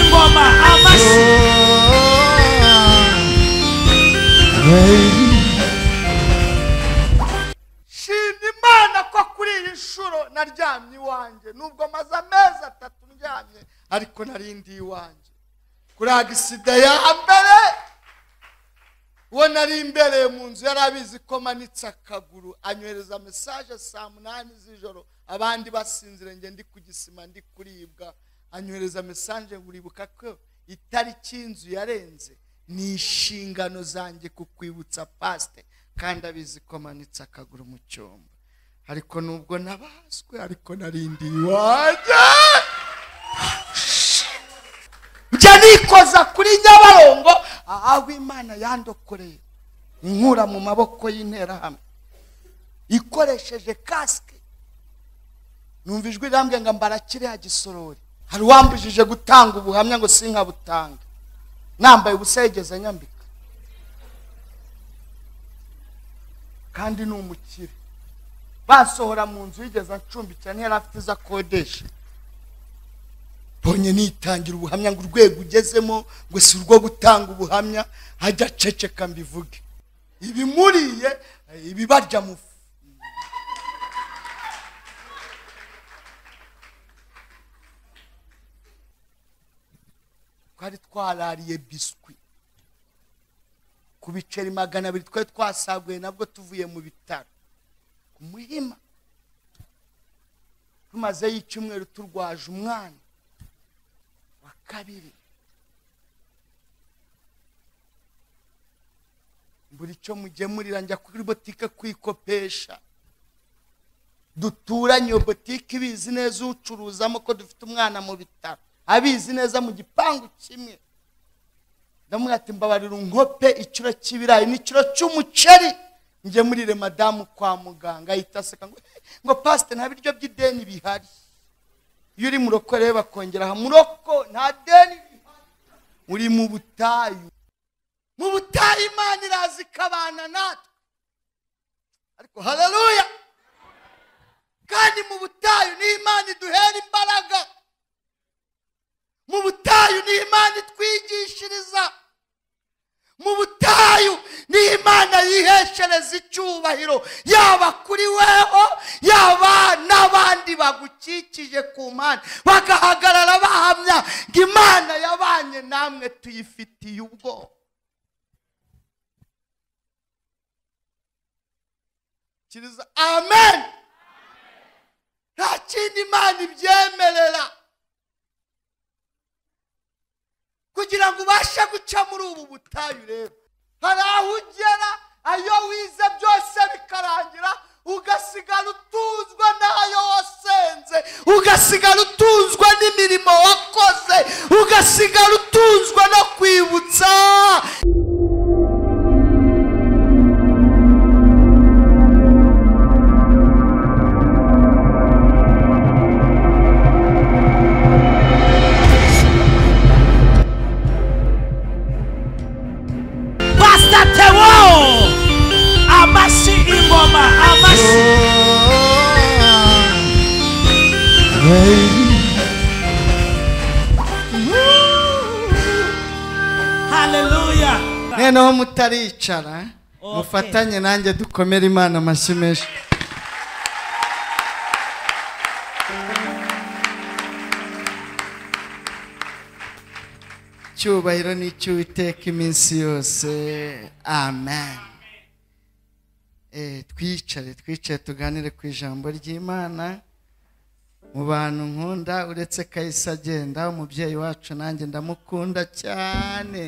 ngoma amashyi shima imana ko kuri iyi nshuro naryamye iwanjye nubwo maze amezi atatu ndyamye ariko narindi iwanjye kuri agisida ya mbere uwo nari imbereye mu nzu yari abizi ko manitse akaguru anyohereza mesaje saa munani z'ijoro abandi basinzire njye ndi ku gisima ndi kuribwa anyohereza mesaje nguribuka ko itariki y'inzu yarenze ni inshingano zanjye kukwibutsa pasite kandi abizi ko manitse akaguru mu cyumba ariko nubwo nabazwe ariko narindiye iwanjye njya nikoza kuri nyabarongo aho imana yandokoreye nkura mu maboko y'interahamwe ikoresheje kasike numva ijwi rirambwiye ngo mbara kiriya gisorori hari uwambujije gutanga ubuhamya ngo sinkabutanga nambaye ubusa yigeze nyambika kandi ni umukire basohora mu nzu yigeze acumbikira ntiyari afite izo akodesha mbonye nitangira ubuhamya ngo urwego ugezemo ngo si urwo gutanga ubuhamya ajya aceceka mbivuge ibimuriye ibibarya mu fu twari twarariye biswi ku biceri magana abiri twari twasaguye nabwo tuvuye mu bitaro ku muhima tumazeyo icyumweru turwaje umwana wa kabiri buri cyo mugemurira njya kuri botike kwikopesha duturanye iyo botike ibizi neza ucuruzamo ko dufite umwana mu bitaro abizi neza mu gipangu kimwe ndamubwira ati mbabarira unkope ikiro cy'ibirayi n'ikiro cy'umuceri njye muririre madamu kwa muganga ahita aseka ngo "Eh, ngo pasite nta biryo by'ideni bihari iyo uri mu roko rero bakongeraho muroko nta deni bihari uri mu butayu mu butayu imana iraza ikabana natwe ariko haleluya kandi mu butayu ni imana iduhera imbaraga mu butayu ni imana itwigishiriza mu butayu ni imana yiheshereza icyubahiro yaba kuri weho yaba n'abandi bagukikije ku mpande bagahagarara bahamya ngo imana yabanye namwe tuyifitiye ubwoba kiriza amen nta kindi imana ibyemerera kugira ngo ubashe guca muri ubu butayu rero hari aho ugera ayo wize byose bikarangira ugasigara utuzwa n'ayo wasenze ugasigara utuzwa n'imirimo wakoze ugasigara utuzwa no kwibutsa pasita tewo amashyi ingoma amashyi haleluya noneho mutaricara mufatanye nanjye dukomere imana amashyi menshi icyubahiro ni icy'uwiteka iminsi yose amen Eh, twicare twicare tuganire ku ijambo ry'imana mu bantu nkunda uretse kahise agenda umubyeyi wacu nanjye ndamukunda cyane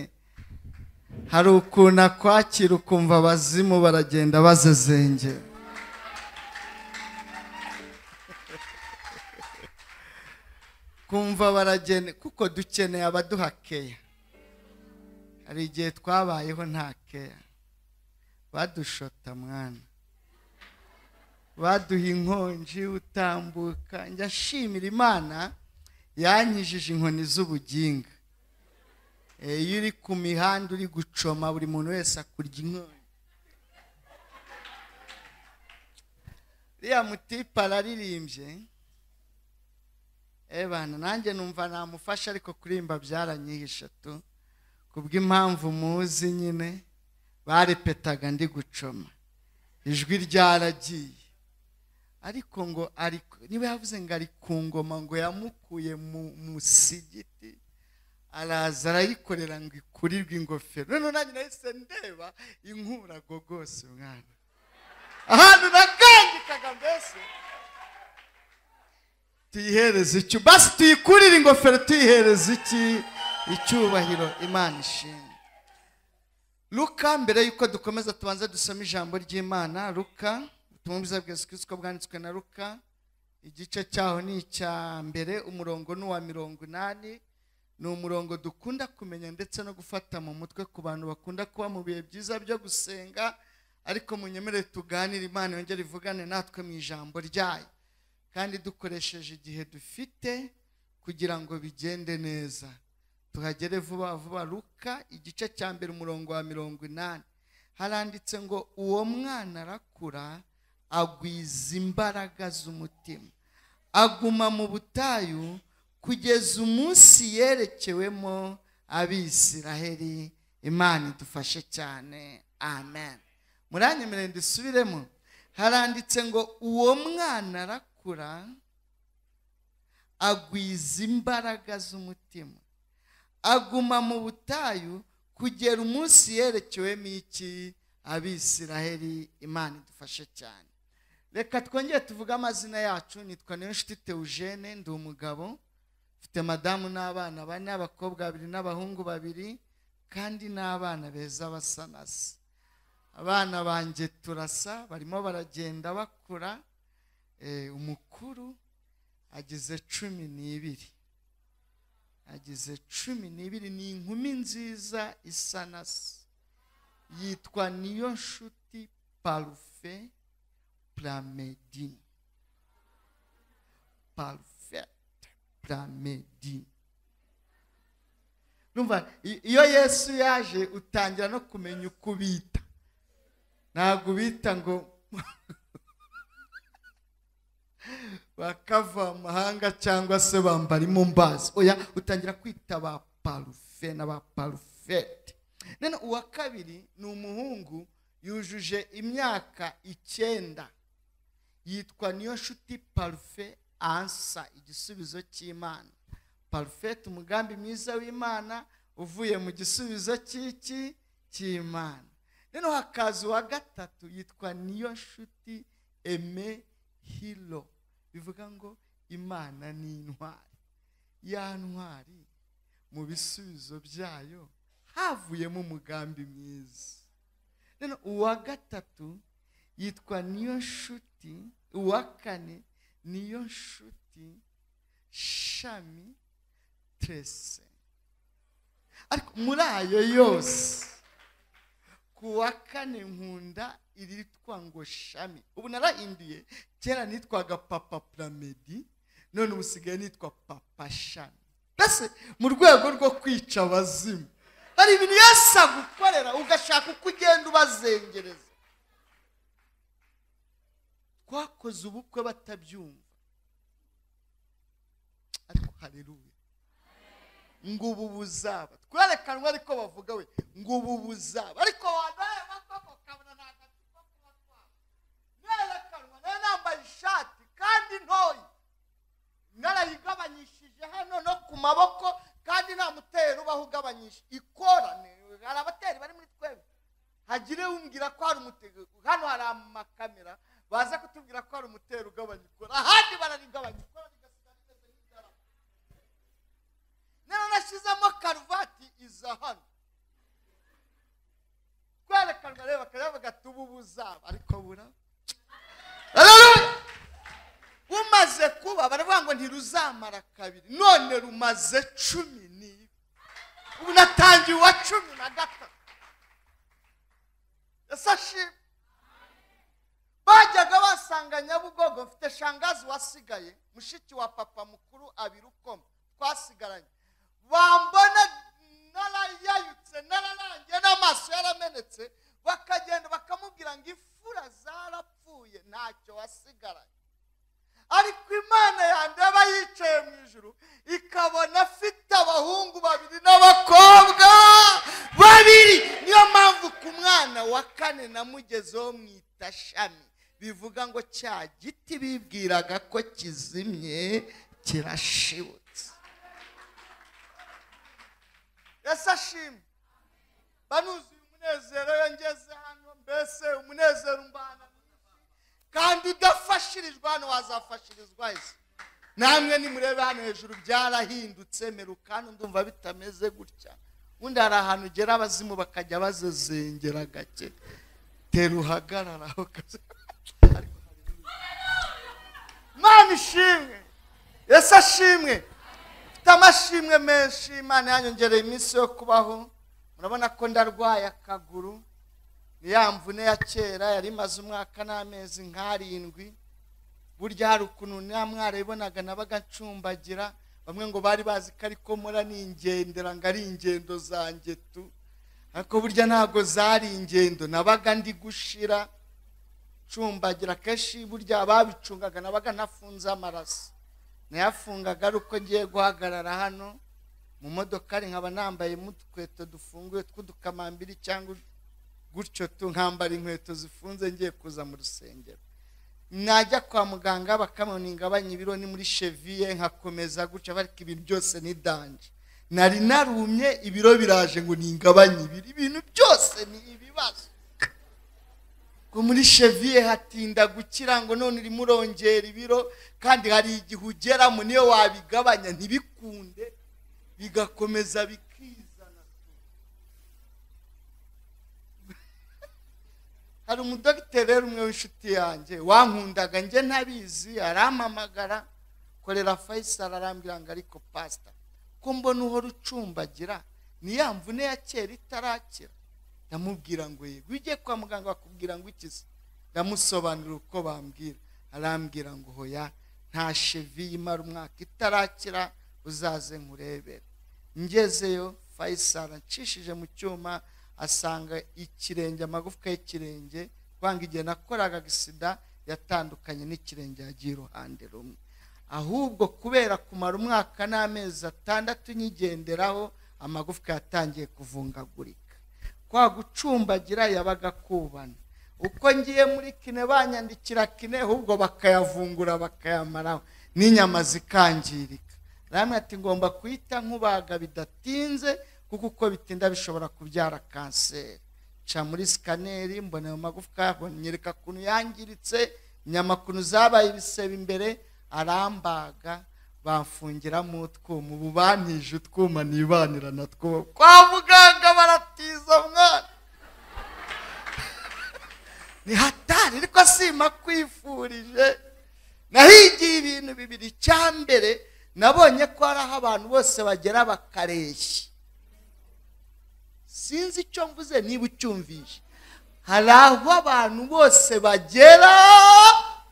hari ukuntu akwakira ukumva abazimu baragenda bazezengera kumva baragene kuko dukeneye abaduha keya hari igihe twabayeho nta keya badushota mwana baduha inkonji utambuka njya nshimira imana yanyijije inkoni z'ubuginga Eh, iyo uri ku mihanda uri gucoma buri muntu wese akurya inkonji uriya mutipe araririmbye ebana nanjye numva namufasha ariko kurimba byaranyihishe tu kubw'impamvu muzi nyine barepetaga ndi gucoma ijwi ryaragiye ariko ngo ari niba yavuze ngo ari ku ngoma ngo yamukuye mu musigiti araza arayikorera ngo ikurirwe ingofero noneho nanjye nahise ndeba inkurago rwose mwana ahantu nagangikaga mbese tuyihereze icyo basi tuyikurire ingofero tuyihereze iki icyubahiro imana ishimwe luka mbere yuko dukomeza tubanza dusoma ijambo ry'imana luka ubutumwa bwiza bwa yesu kirisito bwanditswe na luka igice cyaho ni icya mbere umurongo ni uwa mirongo inani ni umurongo dukunda kumenya ndetse no gufata mu mutwe ku bantu bakunda kuba mu bihe byiza byo gusenga ariko munyemerere tuganire imana yongere ivugane natwe mu ijambo ryayo kandi dukoresheje igihe dufite kugira ngo bigende neza tuhagere vuba vuba luka igice cya mbere umurongo wa mirongo inani haranditse ngo uwo mwana arakura agwiza imbaraga z'umutima aguma mu butayu kugeza umunsi yerekewemo abisiraheli imana idufashe cyane amen muranyemerere ndisubiremo haranditse ngo uwo mwana arakura agwiza imbaraga z'umutima aguma mu butayu kugera umunsi yerekewemo iki abisiraheli imana idufashe cyane reka twongere tuvuge amazina yacu nitwa niyonshuti teugene ndi umugabo mfite madamu n'abana bane abakobwa babiri n'abahungu babiri kandi n'abana beza basa na se abana banjye turasa barimo baragenda bakura Eh, umukuru agize cumi n'ibiri agize cumi n'ibiri ni inkumi nziza isa na se yitwa niyo nshuti parufe puramedi parufe puramedi numva i- iyo yesu yaje utangira no kumenya uko ubita ntabwo ubita ngo bakava amahanga cyangwa se bambara imumbazi oya utangira kwita ba parufe na ba parufete none uwa kabiri ni umuhungu yujuje imyaka icyenda yitwa niyo nshuti parufe ansa igisubizo cy'imana parufete umugambi mwiza w'imana uvuye mu gisubizo cy'iki cy'imana noneho hakaza uwa gatatu yitwa niyo nshuti eme hilo bivuga ngo imana ni intwari ya ntwari mu bisubizo byayo havuyemo umugambi mwiza noneho uwa gatatu yitwa niyo nshuti uwa kane niyo nshuti shami trese ariko muri ayo yose ku wa kane nkunda iritwa ngo shami ubu narahinduye kera nitwaga papa puramedi none ubu usigaye nitwa papa shami mbese mu rwego rwo kwica abazimu hari ibintu yesu agukorera ugashaka uko ugenda ubazengereza twakoze ubukwe batabyumva ariko hareruye ngo ubu buzaba twerekanwe ariko bavuga we ngo ubu buzaba ariko wanaye bakoko kabona ntabwo afite uko kuba twaba nerekanwa nayo nambaye ishati kandi ntoya narayigabanyishije hano no ku maboko kandi nta mutero ubaho ugabanyisha ikorane hari abateri bari muri twebwe hagire umbwira ko hari umutero hano hari amakamera baza kutubwira ko hari umutero ugabanya ikora ahandi bararigabanya ikora rigasigara rimeze nk'idarapo rero nashyizemo karuvati iza hano kwerekanwa rero bakajya bavuga ati ubu buzaba ariko buraba Hallelujah! bumaze kuba baravuga ngo ntiruzamara kabiri none rumaze cumi n'ibiri ubu natangiye uwa cumi na gatatu ese ashimwe bajyaga basanga nyabugogo mfite shangazi wasigaye mushiki wa papa mukuru abiri ukoma twasigaranye bambona narayayutse nararangiye n'amaso yaramenetse bakagenda bakamubwira ngo ifura zarapfuye ntacyo wasigaranye ariko imana yanjye aba yicaye mu ijuru ikabona afite abahungu babiri n'abakobwa babiri niyo mpamvu ku mwana wa kane namugezeho mwita shami bivuga ngo cya giti bibwiraga ko kizimye kirashibutse yesu ashimwe banuzuye umunezero iyo ngeze hano mbese umunezero umbana kandi udafashirijwe hano wazafashirizwa ese namwe nimurebe hano hejuru byarahindutse merukano ndumva bitameze gutya ubundi hari ahantu ugera abazimu bakajya bazezengera gake tera uhagarara aho kazi mwana ishimwe ese ashimwe mfite amashimwe menshi imana yanyongereye iminsi yo kubaho murabona ko ndarwaye akaguru ni ya mvune ya kera yari imaze umwaka n'amezi nk'arindwi burya hari ukuntu nta mwara ibonaga nabaga ncumbagira bamwe ngo bari bazi ko ariko mura ni ingendera ngo ari ingendo zanjye tu ariko burya ntabwo zari ingendo nabaga ndi gushira ncumbagira kenshi burya ababicungaga nabaga ntafunze amaraso nayafungaga ari uko ngiye guhagarara hano mu modokari nkaba nambaye mutweto dufunguye tw'udukamambiri cyangwa gutyo tu nkambara inkweto zifunze ngiye kuza mu rusengero najya kwa muganga bakamubona ingabanya ibiro ni muri cheviye nkakomeza gutya ariko ibintu byose ni danje nari narumye ibiro biraje ngo ningabanye ibiro ibintu byose ni ibibazo ngo muri cheviye hatinda gukira ngo none urimo urongera ibiro kandi hari igihe ugeramo niyo wabigabanya ntibikunde bigakomeza bikizana hari umudogiteri rero umwe w'inshuti yanjye wankundaga njye ntabizi arampamagara korera fayisari arambwira ngo ariko pasita ko mbona uhora ucumbagira ni ya mvune ya kera itarakira ndamubwira ngo yego ujye kwa muganga bakubwira ngo ikize ndamusobanurira uko bambwira arambwira ngo hoya nta shevi imara umwaka itarakira uzaze nkurebere ngezeyo fayisari acishije mu cyuma asanga ikirenge amagufwa y'ikirenge kwanga igihe nakoraga agisida yatandukanye n'ikirenge yagiye iruhande rumwe ahubwo kubera kumara umwaka n'amezi atandatu nyigenderaho amagufwa yatangiye kuvungagurika kwa gucumbagira yabaga akubana uko ngiye muri kine banyandikira kine ahubwo bakayavungura bakayamaraho n'inyama zikangirika ramwe ati ngomba kuyita nkubaga bidatinze kuko uko bitinda bishobora kubyara kanseri nca muri sikaneri mbona ayo magufwa nyereka ukuntu yangiritse inyama kuntu zabaye ibisebe imbere arambaga bamfungiramo utwuma ubu bantije utwuma nibanira na two kwa muganga baratiza mwana ni hatari ariko sima kwifurije nahigiye ibintu bibiri icya mbere nabonye ko hari aho abantu bose bagera bakareshya sinzi icyo mvuze niba ucyumvishe hari aho abantu bose bagera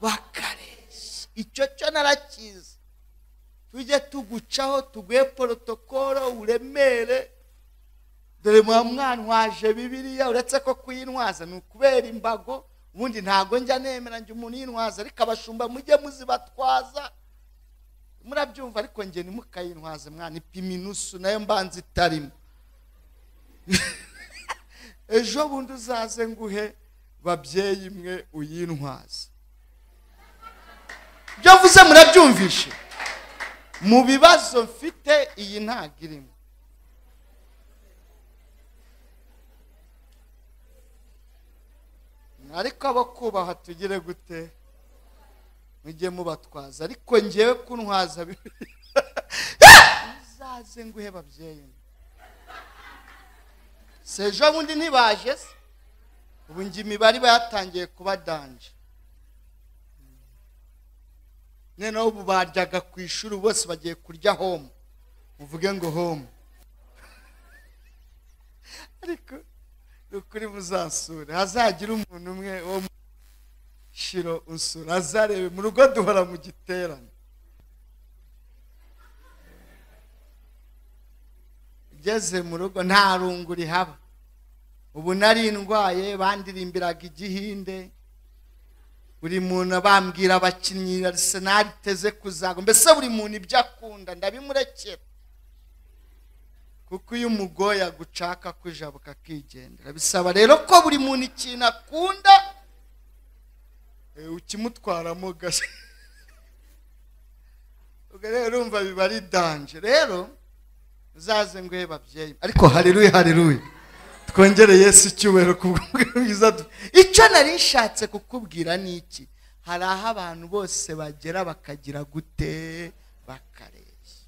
bakareshya icyo cyo narakizi tujye tugucaho tuguhe porotokoro uremere dore muba mwantwaje bibiriya uretse ko kuyintwaza ni ukubera imbago ubundi ntabwo njya nemera njye umuntu yintwaza ariko abashumba mujye muzibatwaza murabyumva ariko njye ntimukayintwaze mwana ipima inusu nayo mbanza itarimo ejo bundi uzaze nguhe babyeyi imwe uyintwaze ibyo mvuze murabyumvishe mu bibazo mfite iyi ntabwo irimo ariko abo kubaha tugire gute mujye mubatwaza ariko ngewe kuntwaza bibiri uzaze nguhe babyeyi imwe si ejo bundi ntibaje se ubu njye imibare iba yatangiye kuba danje noneho ubu baryaga ku ishuri bose bagiye kurya home uvuge ngo home ariko ni ukuri muzasure hazagira umuntu umwe wo mu shiro usura azarebe mu rugo duhora mu giterane ugeze mu rugo nta rungu rihaba ubu nari ndwaye bandirimbiraga igihinde buri muntu bambwira abakinnyi Arsenal iteze kuzagwa mbese buri muntu ibyo akunda ndabimurekera kuko iyo umugoye agucaka kujabuka akigendera bisaba rero ko buri muntu ikintu akunda eh, ukimutwaramo gase ubwo rero urumva biba ari danje rero uzaze nguhe babyeyi ariko haleluya haleluya twongere yesu icyubahiro ku bwiza icyo nari nshatse kukubwira ni iki hari aho abantu bose bagera bakagira gute bakareshya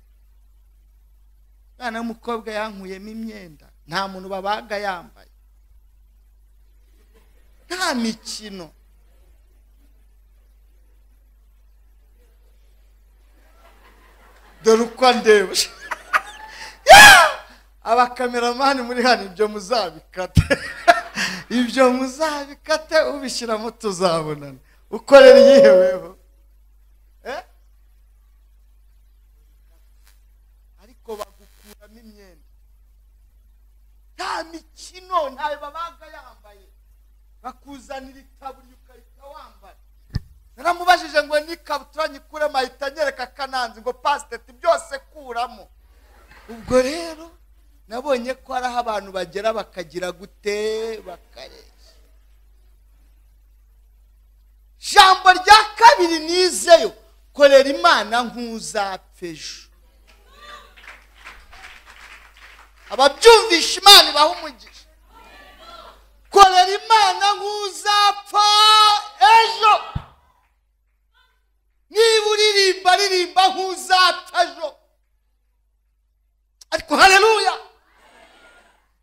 umwana w'umukobwa yankuyemo imyenda nta muntu babaga yambaye nta mikino dore uko andeba abakameramani muri hano ibyo muzabikate ibyo muzabikate ubishyiramo tuzabonana ukorera iyiheweho Eh? ariko bagukuramo imyenda nta mikino ntayo babaga yambaye bakuzanira itaburiya ukahita wambaye naramubajije ngo n'ikabutura nyikuremo ahita anyereka akananzi ngo pasiteti byose kuramo ubwo rero nabonye ko hari aho abantu bagera bakagira gute bakareshya jambo rya kabiri nizeyo korera imana nk'uzapfa ejo ababyumvisha imana ibaha umugisha korera imana nk'uzapfa ejo niba uririmba ririmba nk'uzapfa ejo ariko haleluya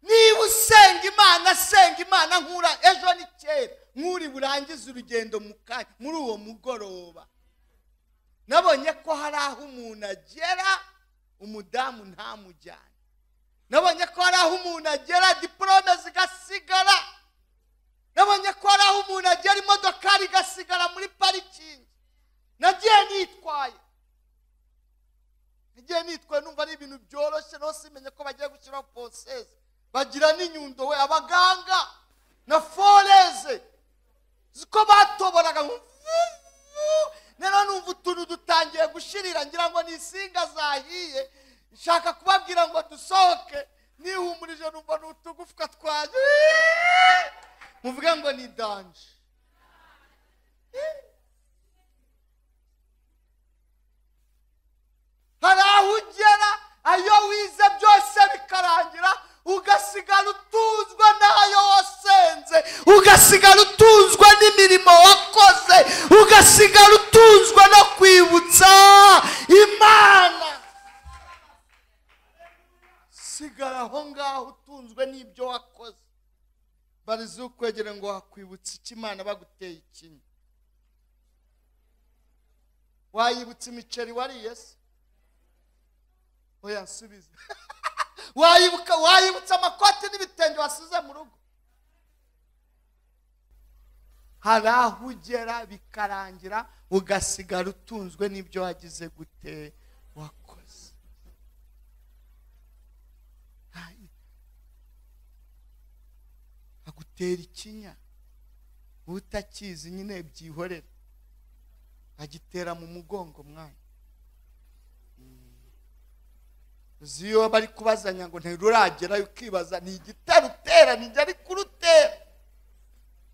niba usenga imana senga imana nkura ejo ni kera nk'uri burangize urugendo mu kanya muri uwo mugoroba nabonye ko hari aho umuntu agera umudamu ntamujyane nabonye ko hari aho umuntu agera diporome zigasigara nabonye ko hari aho umuntu agera imodokari igasigara muri parikingi nagiye nitwaye igihe nitwaye numva ari ibintu byoroshye naho simenye ko bagiye gushyiraho poseze bagira n'inyundo we abaganga na foreze ziko batoboraga ngo vuvu, noneho numva utuntu dutangiye gushirira ngira ngo ni insinga zahiye nshaka kubabwira ngo dusohoke nihumurije numva ni utugufwa twanjye muvuge ngo ni danje hari aho ugera ayo wize byose bikarangira ugasigara utunzwe n'ayo wasenze ugasigara utunzwe n'imirimo wakoze ugasigara utunzwe no kwibutsa imana sigara aho ngaho utunzwe n'ibyo wakoze barize ukwegera ngo wakwibutsa iki imana baguteye ikinya wayibutsa imiceri wariye se oya subiza wayibuka wayibutsa amakoti n'ibitenge wasize mu rugo hari aho ugera bikarangira ugasigara utunzwe n'ibyo wagize gute wakoze Ayi. agutera ikinya wowe utakizi nyine byihorera agitera mu mugongo mwana uzi iyo bari kubazanya ngo ntiruragerayo ukibaza ni igitero utera nijya ari kurutera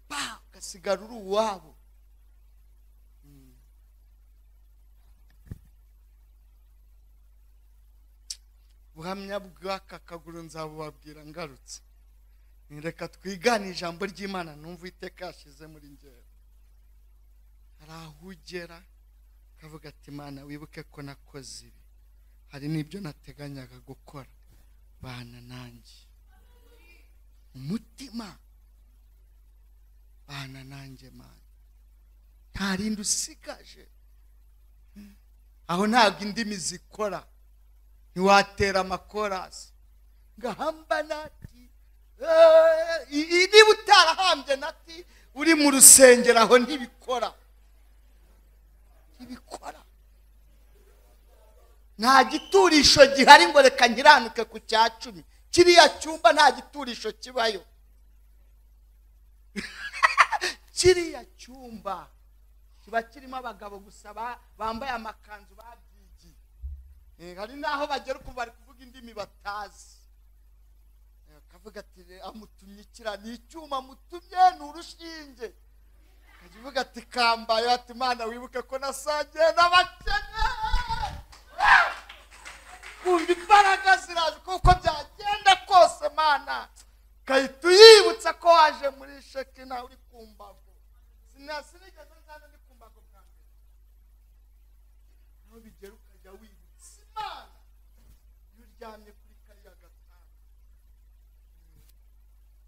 pa ugasigara uri uwabo Mm. buhamya bw'aka kaguru nzabubabwira ngarutse Ni reka twigane ijambo ry'imana numva iteka yashize muri ngero hari aho ugera ukavuga ati mana wibuke ko nakoze ibi hari n'ibyo nateganyaga gukora bana nanjye umutima bana nanjye mana nta rindi usigaje aho ntabwo indimi zikora ntiwatera amakorasi ngahamba nati eh, i- i- niba utarahambye nati uri mu rusengero aho ntibikora ntibikora nta giturisho gihari ngo reka nkiranuke ku cya cumi kiriya cyumba nta giturisho kibayo kiriya cyumba kiba kirimo abagabo gusa ba- bambaye amakanzu babyigiye Eh, hari n'aho bagera ukuntu bari kuvuga indimi batazi Eh, akavuga ati "Re, amutumye ikira ni icyuma amutumye ni urushinge akajya uvuga ati kambaye ati mana wibuke ko nasangiye n'abakene kumva imbaraga ziraje kuko byagenda kose mana gahita uyibutsa ko waje muri sheki nawe uri ku mbago sinasinigeze nzana ndi ku mbago bwa mbere naho bigera ukajya wibutsa imana iyo uryamye kuri kariya gatanda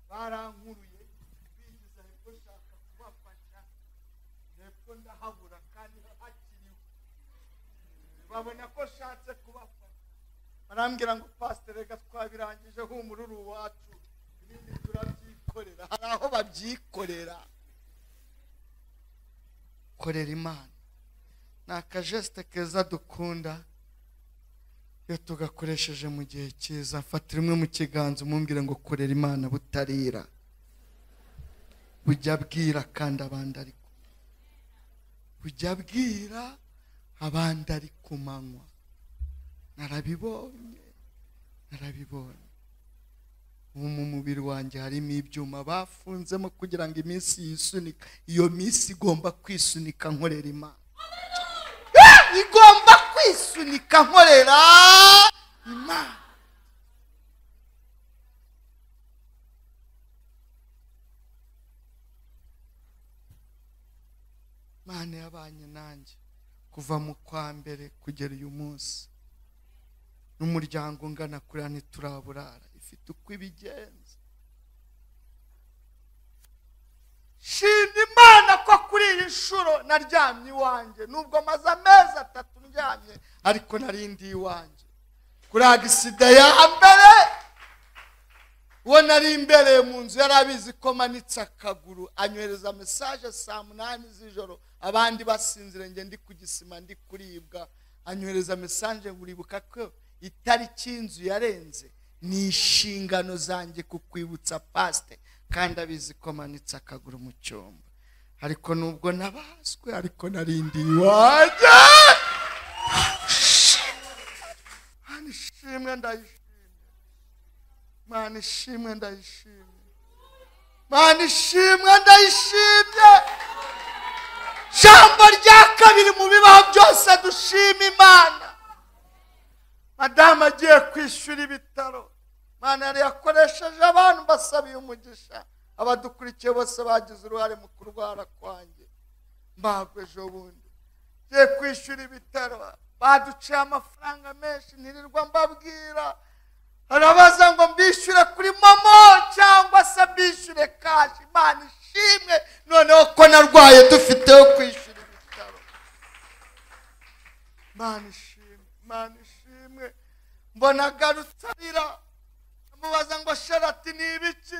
barankuruye bigiza hepfo nshaka kubafasha hepfo ndahabura kandi hakiriho babona ko nshatse kubafasha barambwira ngo pasiteri reka twabirangije humura uri uwacu ibindi turabyikorera hari aho babyikorera korera imana ni akajesite keza dukunda iyo tugakoresheje mu gihe cyiza fata rimwe mu kiganza umumbwire ngo korera imana butarira bujya bwira kandi abandi ari ku bujya bwira abandi ari ku manywa narabibonye narabibonye ubu mu mubiri wanjye harimo ibyuma bafunzemo kugira ngo iminsi yisunika iyo minsi igomba kwisunika nkorera imana Eh! igomba kwisunika nkorera imana imana yabanye nanjye kuva mu kwa mbere kugera uyu munsi n'umuryango ungana kuriya ntituraburara ifite uko ibigenza shima imana ko kuri iyi nshuro naryamye iwanjye nubwo maze amezi atatu ndyamye ariko narindi iwanjye kuri agisida ya mbere uwo nari imbereye mu nzu yari abizi ko manitse akaguru anyohereza mesaje saa munani z'ijoro abandi basinzire njye ndi ku gisima ndi kuribwa anyohereza mesaje buribuka ko itariki y'inzu yarenze ni inshingano zanjye kukwibutsa pasite kandi abizi ko manitse akaguru mu cyumba ariko nubwo nabaswe ariko narindiye iwanjye Mana ishimwe ndayishimye mana ishimwe ndayishimye mana ishimwe ndayishimye jambo rya kabiri mu bibaho byose dushima imana madamu agiye kwishyura ibitaro imana yari yakoresheje abantu basabiye umugisha abadukurikiye bose bagize uruhare mu kurwara kwanjye mbagwe ejo bundi ngiye kwishyura ibitaro baduciye amafaranga menshi ntirirwa mbabwira arabaza ngo mbishyure kuri momo cyangwa se mbishyure kashi imana ishimwe noneho ko narwaye dufiteho kwishyura ibitaro imana ishimwe imana ishimwe mbona agarutse arira amubaza ngo sharati ni ibiki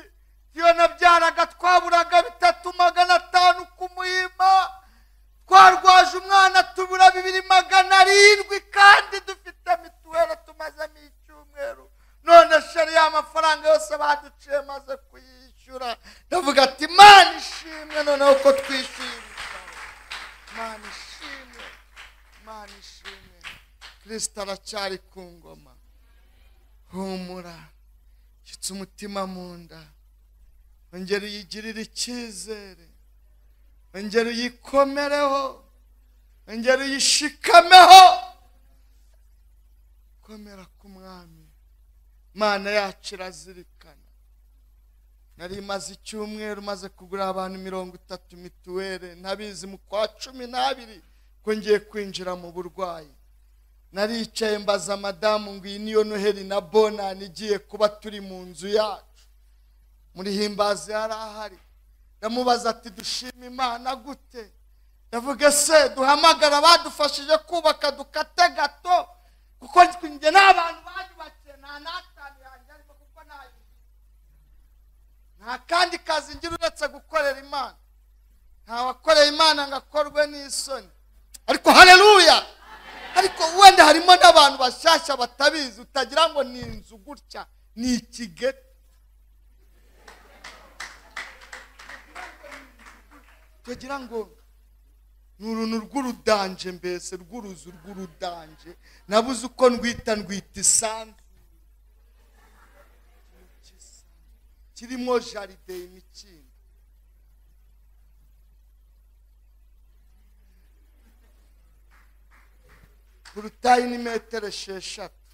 iyo nabyaraga twaburaga bitatu magana atanu ku muhima twarwaje umwana tubura bibiri magana arindwi kandi dufite mituweli tumazemo icyumweru none sheri ya mafaranga yose baduciye maze kuyishyura ndavuga ati imana ishimwe noneho ko twishyuye ibitaro imana ishimwe imana ishimwe kirisita aracyari ku ngoma humura shyitsa umutima mu nda ongera uyigirire icyizere ongera uyikomereho ongera uyishikameho komera ku mwami mana yacu irazirikana nari maze icyumweru maze kugura abantu mirongo itatu mituweli ntabizi mu kwa cumi n'abiri ko ngiye kwinjira mu burwayi naricaye mbaza madamu ngo iyi niyo noheli na bonani igiye kuba turi mu nzu yacu muri himbazi yari ahari ndamubaza ati dushima imana gute ndavuga se duhamagara abadufashije kubaka dukate gato kuko njye n'abantu bayubakiye nta n'atanu yanjye arimo kuko nayubakiye nta kandi kazi ngira uretse gukorera imana nta wakoreye imana ngo akorwe n'isoni ariko hareruya ariko wenda harimo n'abantu bashyashya batabizi utagira ngo ni inzu gutya ni ikigeti tugira ngo ni uruntu rw'urudanje mbese rw'uruzu rw'urudanje nabuze uko ndwita ndwita isandu kirimo jaride imikindo ku rutayi ni metero esheshatu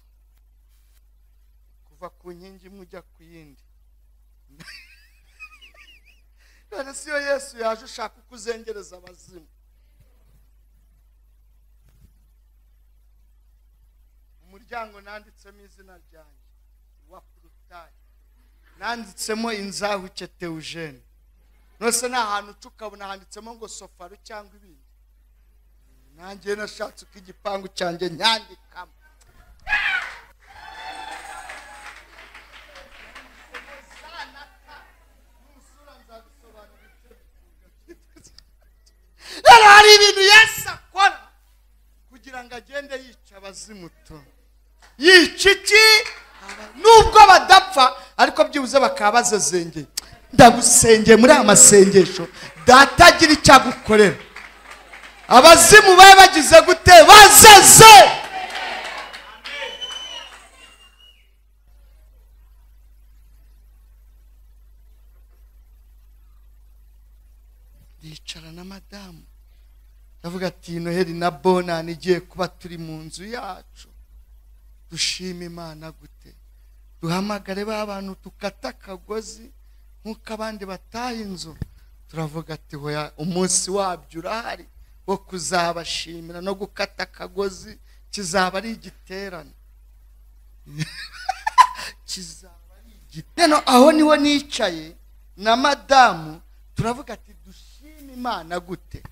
kuva ku nkingi imwe ujya ku yindi none si yo yesu yaje ushaka uko uzengereza abazimu umuryango nanditsemo izina ryanjye wa purutayi nanditsemo inzahuke teujene nose ni ahantu uca ukabona handitsemo ngo sofaru cyangwa ibindi nanjye nashatse uko igipangu cyanjye nyandikamo rero hari ibintu yesu akora kugira ngo agende yica abazimuto yica iki nubwo badapfa ariko byibuze bakaba bazazengeye ndagusengeye muri aya masengesho data agira icyo agukorera abazimu babe bagize gute bazaze ndicara na madamu ndavuga ati noheli na bonani igiye kuba turi mu nzu yacu dushime imana gute duhamagare ba bantu dukata akagozi nk'uko abandi bataha inzu turavuga ati hoya umunsi wabyo urahari wo kuzabashimira no gukata akagozi kizaba ari igiterane kizaba ari igiterane aho niho nicaye na madamu turavuga ati dushime imana gute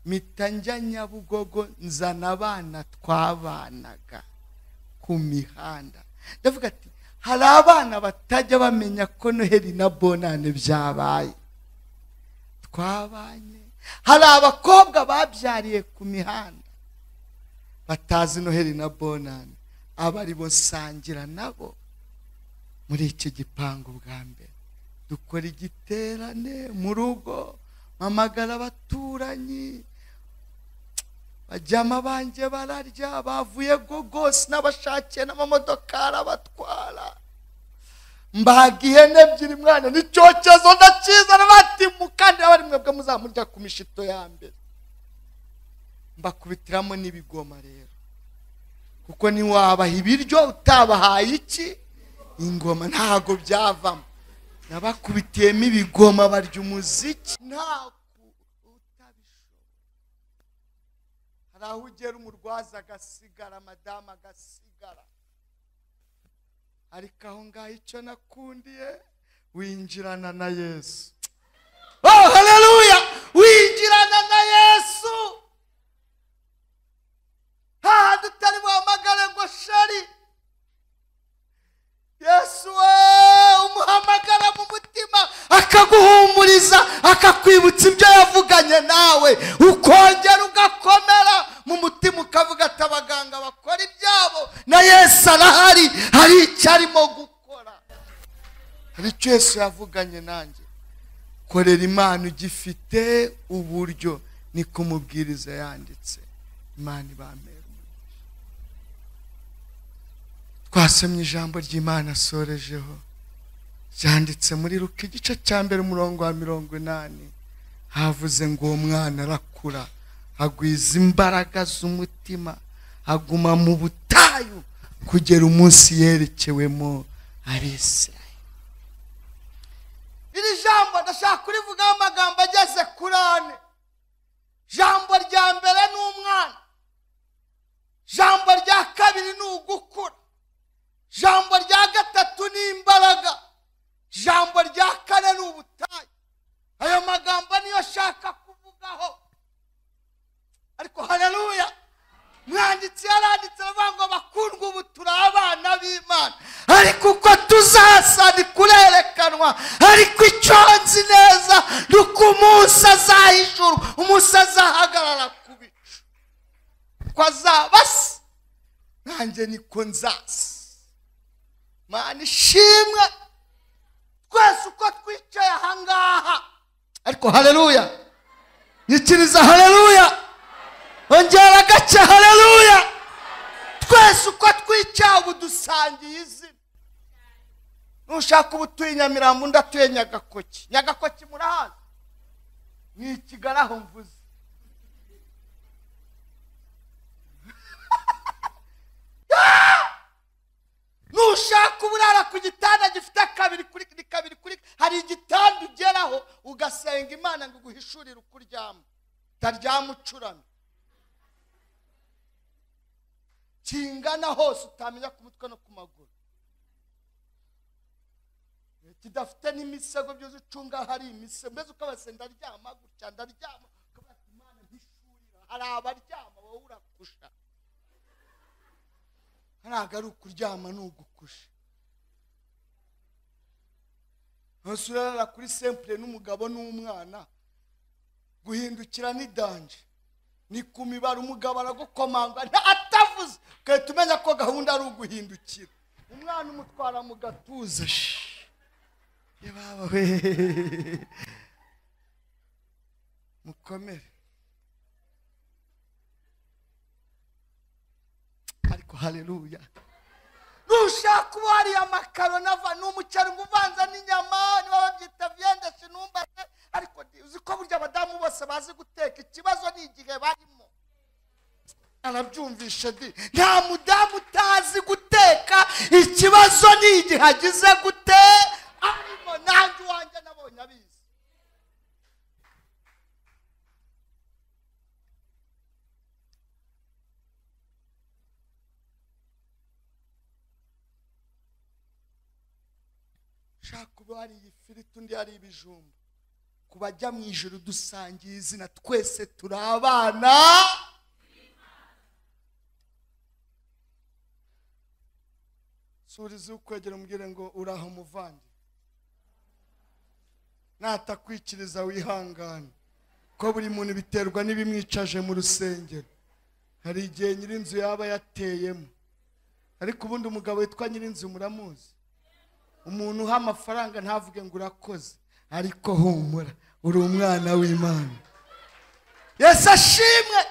mpita njya nyabugogo nzana abana twabanaga ku mihanda ndavuga ati hari abana batajya bamenya ko noheli na bonane byabaye twabanye hari abakobwa babyariye ku mihanda batazi noheli na bonane aba ari bo nsangira nabo muri iki gipangu bwa mbere dukora igiterane mu rugo mpamagara abaturanyi bajyamo abanjye bararya bavuye gogos n'abashakiye n'amamodokari abatwara mbaga ihene ebyiri mwana n'icyokezo ndakizana batimukandira bari mwebwe muzamurya ku mishito ya mbere mbakubitiramo n'ibigoma rero kuko ntiwabaha ibiryo utabahaye iki ingoma ntago byavamo nabakubitiyemo ibigoma barya umuziki ntabwo utabishobora hari aho ugera umurwaza agasigara madamu agasigara ariko aho ngaho icyo nakundiye winjirana na yesu oh haleluya winjirana na yesu hahandi utari buhamagare ngo shari yesu we umuhamagara mu mutima akaguhumuriza akakwibutsa ibyo yavuganye nawe ukongera ugakomera mu mutima ukavuga ati abaganga bakora ibyabo na yesu arahari hari icyo arimo gukora hari icyo yesu yavuganye nanjye korera imana ugifite uburyo ni kumubwiriza yanditse imana ibamera twasomye ijambo ry'imana asorejeho ryanditse muri ruka igice cya mbere umurongo wa mirongo inani havuze ngo uwo mwana arakura agwiza imbaraga z'umutima aguma mu butayu kugera umunsi yerekewemo abisirayeli iri jambo ndashaka kurivugaho amagambo ageze kuri ane jambo rya mbere ni umwana jambo rya kabiri ni ugukura jambo rya gatatu ni imbaraga jambo rya kane ni ubutayu ayo magambo niyo ashaka kuvugaho ariko haleluya mwanditsi yaranditse aravuga ngo bakundwa ubu turi abana b'imana ariko uko tuzasa ni kurerekanwa ariko icyo nzi neza ni uko umunsi azahijuru umunsi azahagarara ku bicu ko azaba se nanjye niko nzasa mana ishimwe twese uko twicaye ahangaha ariko haleluya nyikiriza haleluya ongera agace haleluya twese uko twicaye ubu dusangiye izina nushaka uba utuye nyamirambo undi atuye nyagakoki nyagakoki murahazi ni i kigali aho mvuze nushaka uburara ku gitanda gifite kabiri kuri ni kabiri kuri hari igitanda ugeraho ugasenga imana ngo iguhishurire uko uryama utaryama ucuramye kingana hose utamenya ku mutwe no ku maguru kidafite n'imisego byose ucunga hari imisego mbese ukabase ndaryama gutya ndaryama ukabase imana ntishurira hari abaryama wowe urakusha ntabwo ari ukuryama ni ugukusha hose urarara kuri sempure n'umugabo n'umwana guhindukira ni danje ni ku mibare umugabo aragukomanga nta atavuze ugahita umenya ko gahunda ari uguhindukira umwana umutwara mu gatuza shi ye baba we mukomere ariko haleluya nushaka uba wariye amakaro nava n'umuceri ngo uvanze n'inyama niba babyita vyendeshi numbaze ariko uzi ko burya abadamu bose bazi guteka ikibazo ni igihe barimo arabyumvisha di nta mudamu utazi guteka ikibazo ni igihe agize gute arimo nanjye uwanjye nabonye abizi ushaka kuba wariye ifiriti undi yariye ibijumba ku bajya mu ijoro dusangiye izina twese turi abana surize ukwegera umubwire ngo uraho muvandi natakwikiriza wihangane ko buri muntu biterwa n'ibimwicaje mu rusengero hari igihe nyir'inzu yaba yateyemo ariko ubundi umugabo witwa nyir'inzu muramuzi umuntu uha amafaranga ntavuge ngo urakoze ariko humura uri umwana w'imana yesu ashimwe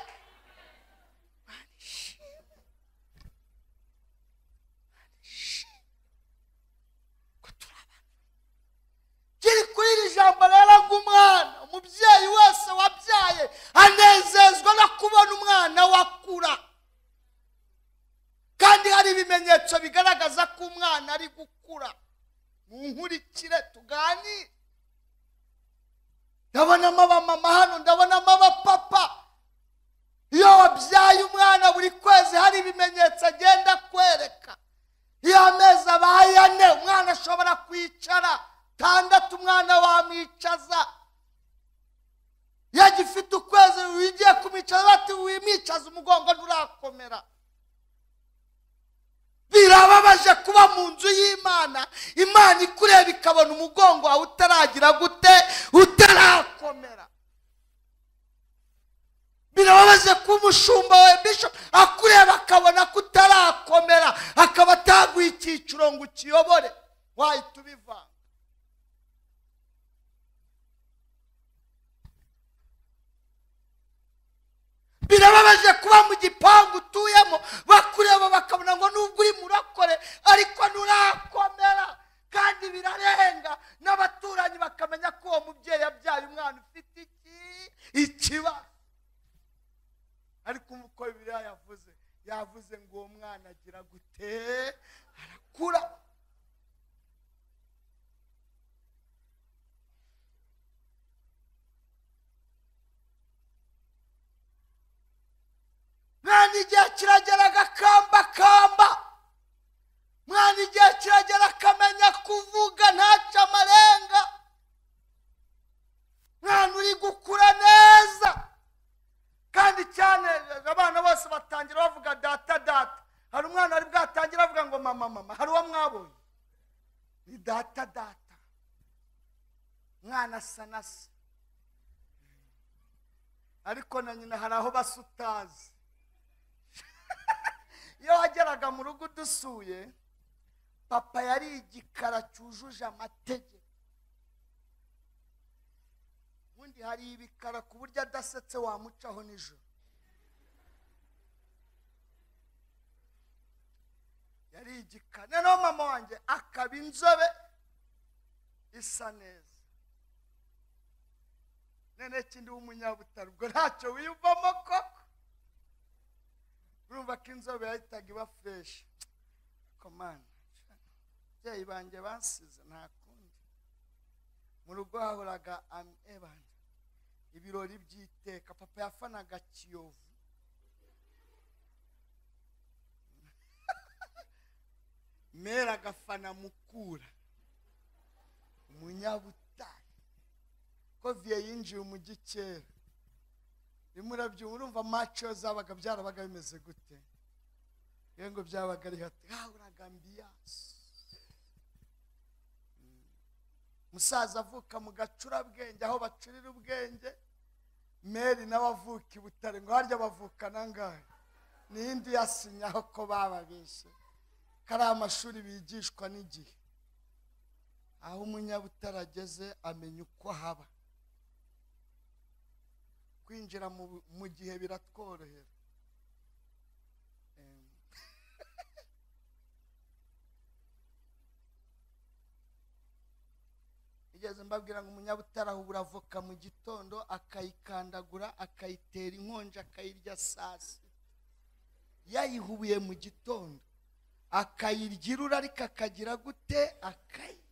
kiri kuri iri jambo rero umwana umubyeyi wese wabyaye anezezwa no kubona umwana wakura kandi hari ibimenyetso bigaragaza ko umwana ari gukura munkurikire tuganire ndabonamo abamama hano ndabonamo abapapa iyo wabyaye umwana buri kwezi hari ibimenyetso agenda akwereka iyo amezi abaye ane umwana ashobora kwicara tandatu umwana wamwicaza iyo agifite ukwezi wigiye kumwicaza bati wimwicaza umugongo nturakomera birababaje kuba mu nzu y'imana imana ikureba ikabona umugongo wawe utaragira gute utarakomera birababaje kuba umushumba wa bisho akureba akabona ko utarakomera akaba ataguha icyiciro ngo ukiyobore wahita ubivanga birababaje kuba mu gipangu utuyemo bakureba bakabona ngo nubwo uri murakore ariko nturakomera kandi birarenga n'abaturanyi bakamenya ko uwo mubyeyi yabyaye umwana ufite iki ikibazo ariko uko bibiliya yavuze yavuze ngo uwo mwana agira gute arakura mwana igihe kiragera agakambakamba mwana igihe kiragera akamenya kuvuga ntaca amarenga mwana uri gukura neza kandi cyane abana bose batangira bavuga data data hari umwana ari bwatangire avuga ngo mama mama hari uwo mwabonye ni data data mwana asa na se ariko na nyina hari aho basa utazi iyo wageraga mu rugo udusuye papa yari igikara cyujuje amategeko ubundi hari ibikara ku buryo adasetse wamucaho nijoro yari igikara noneho mama wanjye akaba inzobe isa neza noneho ikindi w'umunyabutare ubwo ntacyo wiyumvamo koko urumva ko inzobe yahitaga iba fureshi komana ababyeyi banjye bansize nta kundi mu rugo hahoraga ami ebani ibirori by'iteka papa yafanaga kiyovu mera agafana mukura umunyabutare koviye yinjiye umujyi kera rimwe urabyumva urumva maco zabaga byarabaga bimeze gute iyo ngo byabaga ari hati hahoraga ambiyasi umusaza avuka mu gacurabwenge aho bacurira ubwenge meri nawe avuka i butare ngo harya bavuka nangahe n'indi yasinyaho ko bababeshye kariya amashuri bigishwa n'igihe aho umunyabutare ageze amenya uko haba kwinjira mu- mu gihe biratworohera Em. igeze mbabwira ngo umunyabutare ahubura avoka mu gitondo akayikandagura akayitera inkonja akayirya saa sita yayihubuye mu gitondo akayirya irura ariko akagira gute akayirya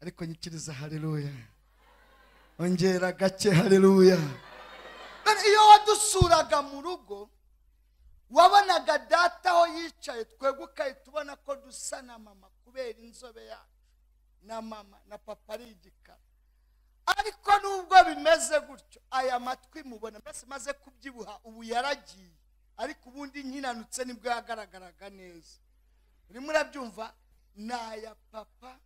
ariko nyikiriza haleluya ongera gake haleluya None iyo wadusuraga mu rugo wabonaga data aho yicaye twebwe ugahita ubona ko dusa na mama kubera inzobe yacu na mama na papa ari igikara ariko nubwo bimeze gutyo aya matwi mubona mbese maze kubyibuha ubu yaragiye ariko ubundi nkinanutse nibwo yagaragaraga neza urimo urabyumva ni aya papa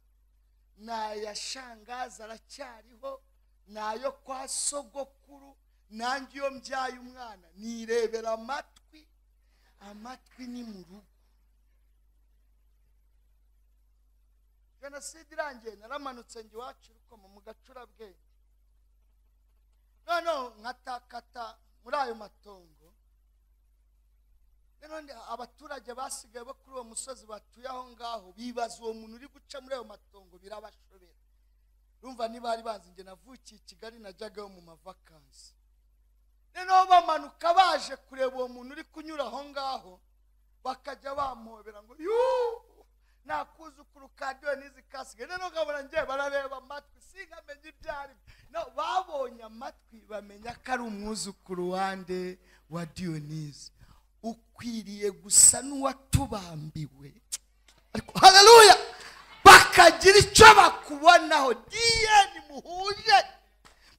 ni aya shangaza aracyariho ni ayo kwa sogokuru nanjye iyo mbyaye umwana nirebera amatwi amatwi ni mu rugo jenoside irangiye naramanutse njye iwacu rukoma mu gacurabwenge noneho nkatakata muri ayo matongo noneho ndi- abaturage basigaye bo kuri uwo musozi batuye aho ngaho bibaza uwo muntu uri guca muri ayo matongo birabashobera urumva ntibari bazi njye navukiye i kigali najyagayo mu mavakansi noneho bamanuka baje kureba uwo muntu uri kunyura aho ngaho bakajya bamuhobera ngo yuu nta kuzukuru ka diyoni n'izi kasike noneho nkabona ngewe barareba amatwi sinkamenye ibyo ari byo No, babonye amatwi bamenya ko ari umwuzukuru wande wa diyonizi ukwiriye gusa n'uwatubambiwe ariko haleluya bakagira icyo bakubonaho diyeni muhuje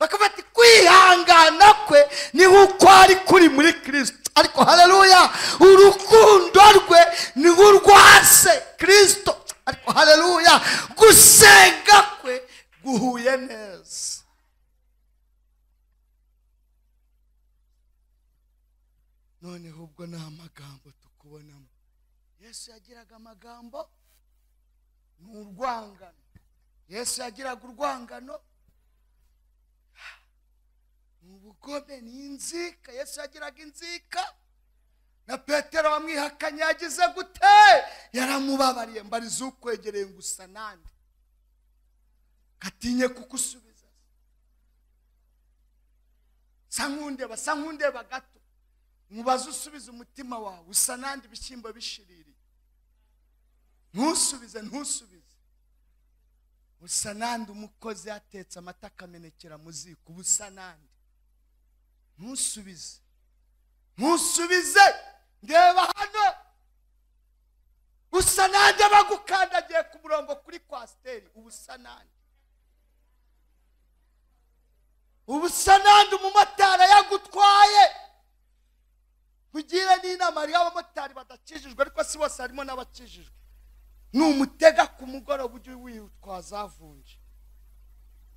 bakafata kwihangana kwe niho uko ari kuri muri kirisito ariko haleluya urukundo rwe niho urwase kirisito ariko haleluya gusenga kwe guhuye neza noneho ubwo ni amagambo tukubonamo yesu yagiraga amagambo ni urwangano yesu yagiraga urwangano ni ubugome ni inzika yesu yagiraga inzika na petero wamwihakanye yagize gute yaramubabariye mbariza ukwegereye ngo usa nande gatinye kukusubiza sa nkundeba sa nkundeba gato mubaze usubize umutima wawe usa nande ibishyimbo bishiririye ntusubize ntusubize usa nande umukozi yatetse amata akamenekera mu ziko uba usa nande ntusubize ntusubize ndeba hano usa nanjye bagukandagiye ku murongo kuri kwasiteri uba usa nanjye uba usa nanjye umumotari yagutwaye kugira n'inama hariho abamotari badakijijwe ariko si bose harimo n'abakijijwe numutega ku mugoroba ujye witwaza avunje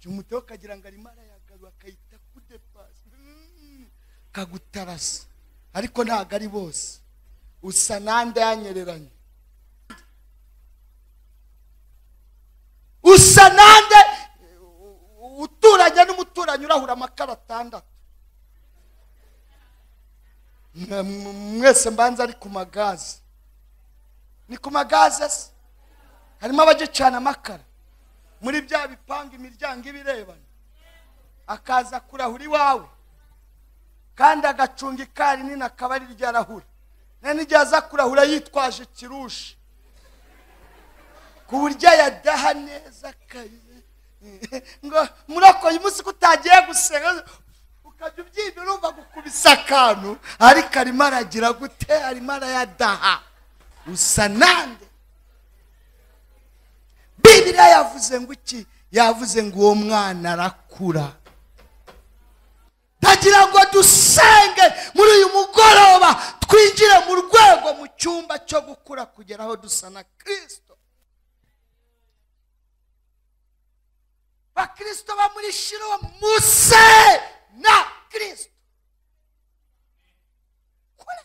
jya umutega ukagira ngo arimo arayagarura akayita kudepasi Mm, kagutarasa ariko ntabwo ari bose usa nande yanyereranye gusa nande uturanye n'umuturanyi urahura amakara atandatu Mwe- mwese mbanza ari ku magazi ni ku magaze se harimo abagicana amakara muri bya bipanga imiryango ibirebana akaza kurahura iwawe kandi agacunga ikari nini akaba ari ryo arahura nta n'igihe aza kurahura yitwaje ikirushi ku buryo yadaha neza akayize ngo murakoye umunsi ko utagiye gusenga ukajya ubyibira urumva gukubisa akantu ariko arimo aragira gute arimo arayadaha usa nande bibiriya yavuze ngo iki yavuze ngo uwo mwana arakura ndagira ngo dusenge muri uyu mugoroba twinjire mu rwego mu cyumba cyo gukura kugera aho dusa na kirisito bakristo bo muri shiro muse na kirisito kure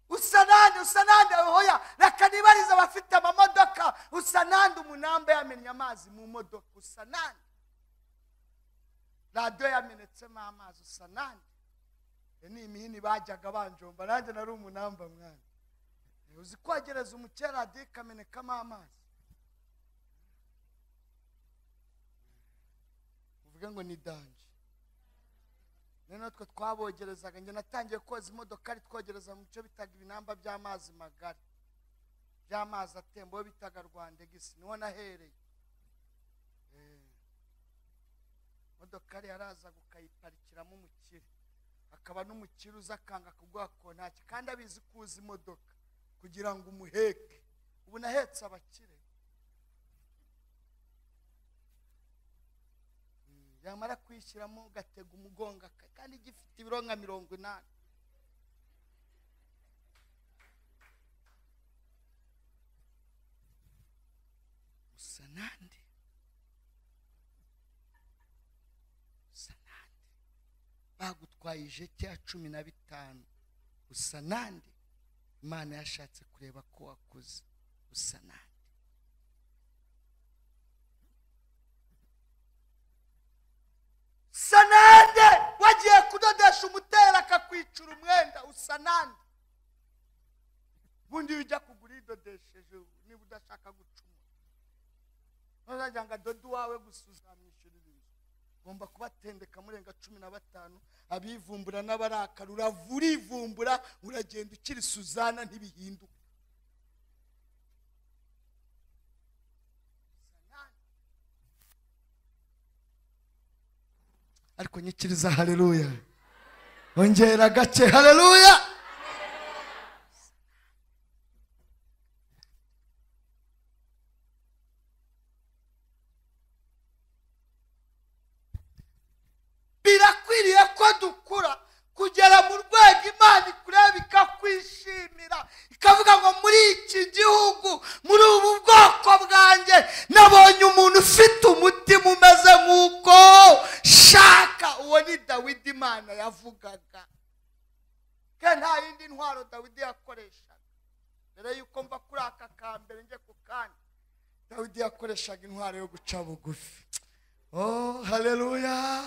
usa nande usa nande oya reka nibarize abafite amamodoka usa nande umunamba yamennye amazi mu modoka usa nande radiyo yamenetsemo amazi usa nande iyo ni imihini bajyaga banjomba nanjye nari umunamba mwana uzi kwegereza umukera radiyo ikamenekamo amazi uvuge ngo ni danje rero natwe twabogerezaga njye natangiye koza imodoka ari twogereza mu cyo bitaga ibinamba by'amazi magari by'amazi atemba bo bitaga rwandegisi niho nahereye Eh. imodoka yari yarazaga ukayiparikiramo umukire akaba n'umukire uza akanga kuguha kontaki kandi abizi kuza imodoka kugira ngo umuheke ubu nahetse abakire yamara kuyishyiramo ugatega umugongo aka- kandi gifite ibiro nka mirongo inani usa nande usa nande bagutwaye ijeti ya cumi na bitanu usa nande imana yashatse kureba ko wakuze usa nande usa nande wagiye kudodesha umutera akakwicura umwenda usa nande ubundi iyo ujya kugura idodesheje niba udashaka gucumura ntuzajya ngo adode uwawe gusa uzamwishyurira inzu ugomba kubatendeka murenga cumi na batanu abivumbura n'abarakara uravura urivumbura uragenda ukiri suzana ntibihinduka ariko nyikiriza haleluya ongera gake haleluya birakwiriye ko dukura kugera mu rwego imana ikureba ikakwishimira ikavuga ngo muri iki gihugu muri ubu bwoko bwanjye nabonye umuntu ufite umutima umeze nk'uko shaka uwo ni dawidi imana yavugaga ke nta yindi ntwaro dawidi yakoreshaga mbere y'uko mva kuri aka kambere njye ku kandi dawidi yakoreshaga intwaro yo guca bugufi oh haleluya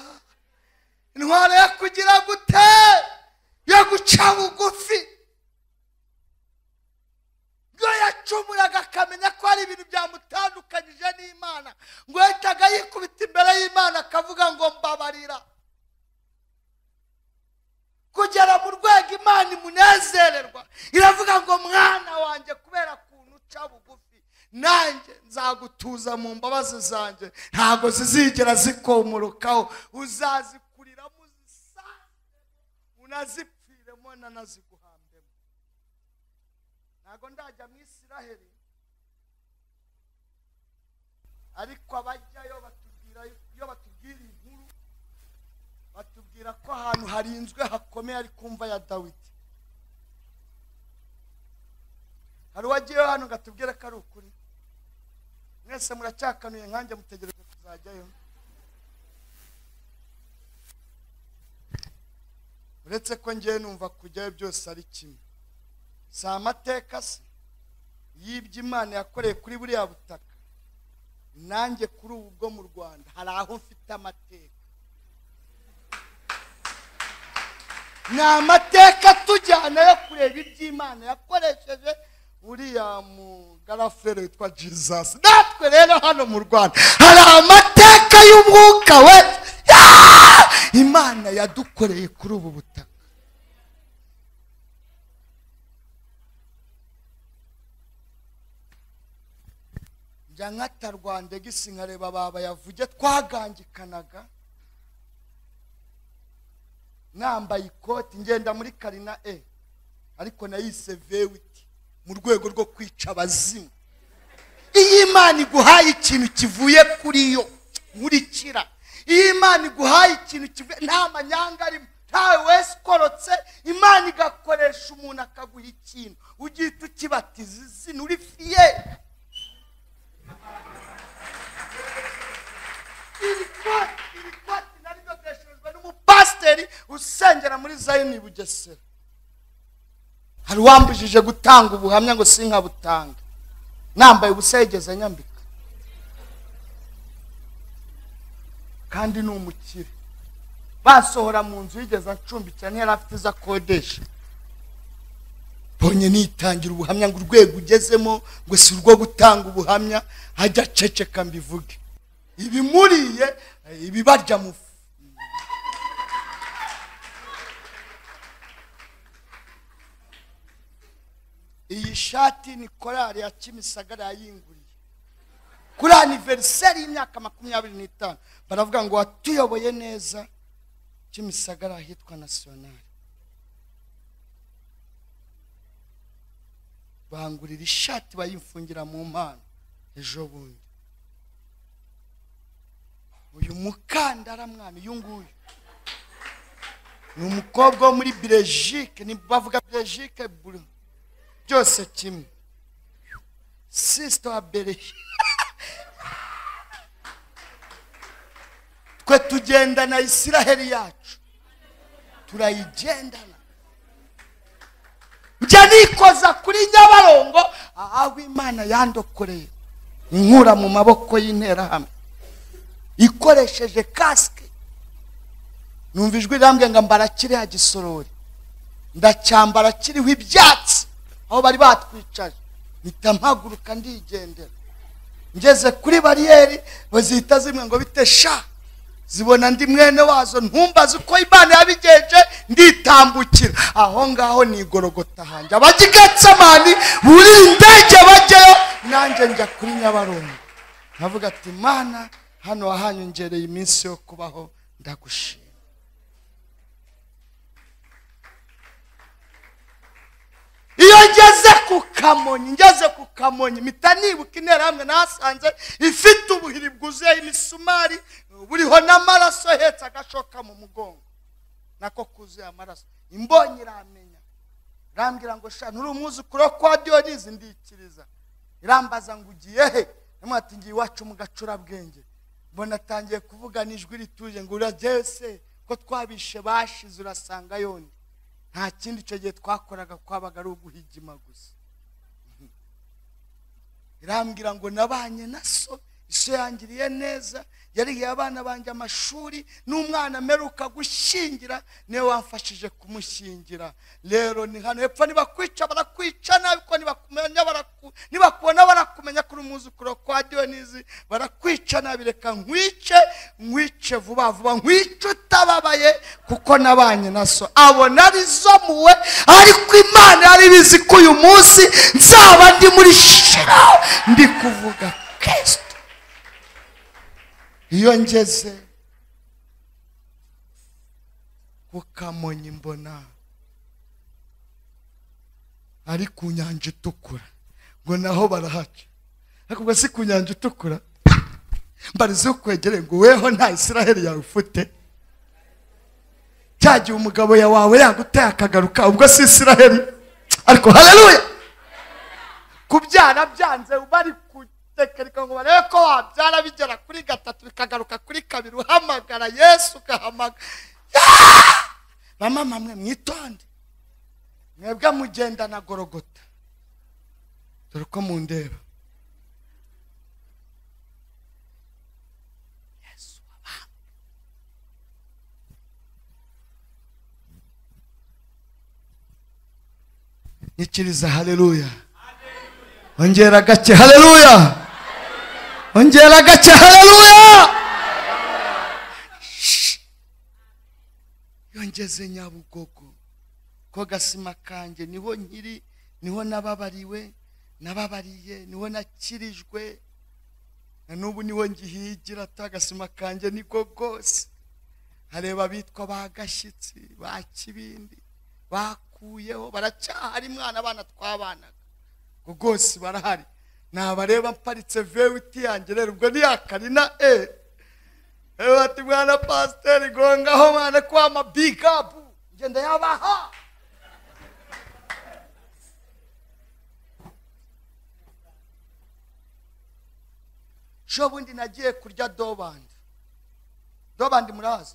intwaro yo kugira gute yo guca bugufi ngo yacumuraga akamenya ko hari ibintu byamutandukanyije n'imana ngo yahitaga yikubita imbere y'imana akavuga ngo mbabarira kugera mu rwego imana imunezererwa iravuga ngo mwana wanjye kubera kuntu uca bugufi nanjye nzagutuza mu mbabazi zanjye ntabwo zizigera zikomorukaho uzazikuriramo uzisange unazipfiremo nanaziguhambemo ntabwo ndajya mu isiraheli ariko abajyayo batubwira iyo batubwira inkuru batubwira ko ahantu harinzwe hakomeye ari kumva ya dawidi hari uwagiyeyo hano ngo atubwire ko ari ukuri mwese muracyakanuye nkanjye mutegereza kuzajyayo uretse ko ngewe numva kujyayo byose ari kimwe si amateka se y'ibyo imana yakoreye kuri buriya butaka nanjye kuri ubu bwo mu rwanda hari aho mfite amateka ni amateka atujyana yo kureba iby'imana yakoresheje uriya mugarafere witwa jesus natwe rero hano mu rwanda hari amateka y'umwuka we Ah! imana yadukoreye kuri ubu butaka njya nkata rwanda gisi nkareba baba yavuge twagangikanaga nambaye ikoti ngenda muri karina e ariko nayise vewiti mu rwego rwo kwica abazimu iyi imana iguhaye ikintu kivuye kuri yo nkurikira iyi imana iguhaye ikintu kivuye nta manyanga arimo ntawe wese ukorotse imana igakoresha umuntu akaguha ikintu ugihita ukibatiza izina uri fiye iri koti iri koti naryo ryadeshejwe n'umupasiteri usengera muri zayini bugesera hari uwambujije gutanga ubuhamya ngo sinkabutanga nambaye ubusa yigeze nyambika kandi ni umukire basohora mu nzu yigeze acumbikira ntiyari afite izo akodesha mbonye nitangira ubuhamya ngo urwego ugezemo ngo si urwo gutanga ubuhamya hajya aceceka mbivuge ibimuriye ibibarya mu fu iyi shati ni korali ya kimisagara yayinguriye kuri aniveriseri y'imyaka makumyabiri n'itanu baravuga ngo watuyoboye neza kimisagara ahitwa nasiyonari bangurira ishati bayimfungira mu mpano ejo bundi uyu mukandara mwana uyu nguyu ni umukobwa wo muri Belgique ni bavuga Belgique buri- byose kimwe sisita wa Belgique twe tugendana Isiraheli yacu turayigendana njya nikoza kuri nyabarongo aho imana yandokoreye inkura mu maboko y'interahamwe ikoresheje kasike numva ijwi rirambwira ngo mbara kiriya gisorori ndacyambara kiriho ibyatsi aho bari batwicaje mpita mpaguruka ndigendera ngeze kuri bariyeri bazihita zimwe ngo bite sha zibona ndi mwene wazo ntumbaze uko imana yabigenje nditambukira aho ngaho nigorogota hanjye abagigetsemani buri ndege bajyayo nanjye njya kuri nyabarongo nkavuga ati mana hano wahanyongereye iminsi yo kubaho ndagushima iyo ngeze ku kamonyi ngeze ku kamonyi mpita nibuka interahamwe nahasanze ifite ubuhiri bwuzuye imisumari buriho n'amaraso ahetse agashoka mu mugongo nako kuzuye amaraso imbonye iramenya irambwira ngo sha nturi umwuzukuru wo kwa diyonizi ndikiriza irambaza ngo ugiye he ndamubwira ati ngiye iwacu mu gacurabwenge mbona atangiye kuvugana ijwi rituje ngo uragewe se ko twabishe bashize urasanga yoni nta kindi icyo gihe twakoraga kwabaga ari uguhigima gusa irambwira ngo nabanye na so iso yangiriye neza yarihiye abana banjye amashuri n'umwana mperuka gushyingira niwe wamfashije kumushyingira rero ni hano hepfo nibakwica barakwica nabi ko nibakumenya baraku- nibakubona barakumenya kuri umwuzukuru kwa diyonizi barakwica nabi reka nkwice nkwice vuba vuba nkwice utababaye kuko nabanye na so abona ari zo muwe ariko imana yari ibizi ko uyu munsi nzaba ndi muri shira ndi kuvuga kirisito iyo ngeze ku kamonyi mbona ari ku nyanja itukura ngo naho barahaca ariko ubwo si ku nyanja itukura mbarize ukwegereye ngo weho nta isiraheli yawe ufite cya gihe umugabo ya wawe yaguteye akagaruka ubwo si isiraheli ariko haleluya kubyara byanze bari kutekereka ngo barebe ko wabyara bigera kuri gatatu bikagaruka kuri kabiri uhamagara yesu ugahamagara Ah! bamama mwe mwitonde mwebwe mugenzi ngenda na gorogota dore uko mundeba Yesu wabambwe. nyikiriza haleluya ongera gake haleluya ongera gake haleluya Shh. yongeze nyabugogo ko gasima kanjye niho nkiri niho nababariwe nababariye niho nakirijwe na n'ubu niho ngihigira ta agasima kanjye niko kose hareba abitwa ba gashyitsi ba kibindi bakuyeho baracyahari mwana abana twabanaga ngo rwose barahari nabareba mparitse vewiti yanjye rero ubwo niyakarina e ewe bati mwana pasiteri gongaho mwana kwama bigapu ngenda yabaha jo bundi nagiye kurya dobandi dobandi murazi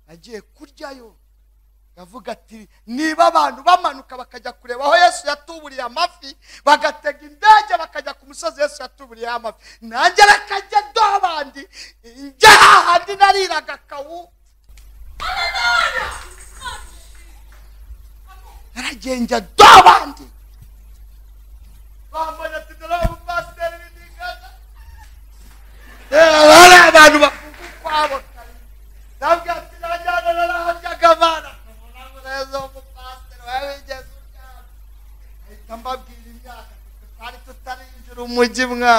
nagiye kuryayo yavuga ati niba abantu bamanuka bakajya kureba aho yesu yatuburiye amafi bagatega indege bakajya ku musozi yesu yatuburiye amafi nanjye reka njye dobandi njye hahandi nariraga kawu naragiye njya dobandi bambonye ati dore umupasiteri w'indigana hari abantu bavuga ukwabo kare nabwira ati najyana narahajyaga abana ntabwo neza umupasiteri wabigeze ubwabo ahita mbabwira imyaka tutari tutarinjira umujyi mwana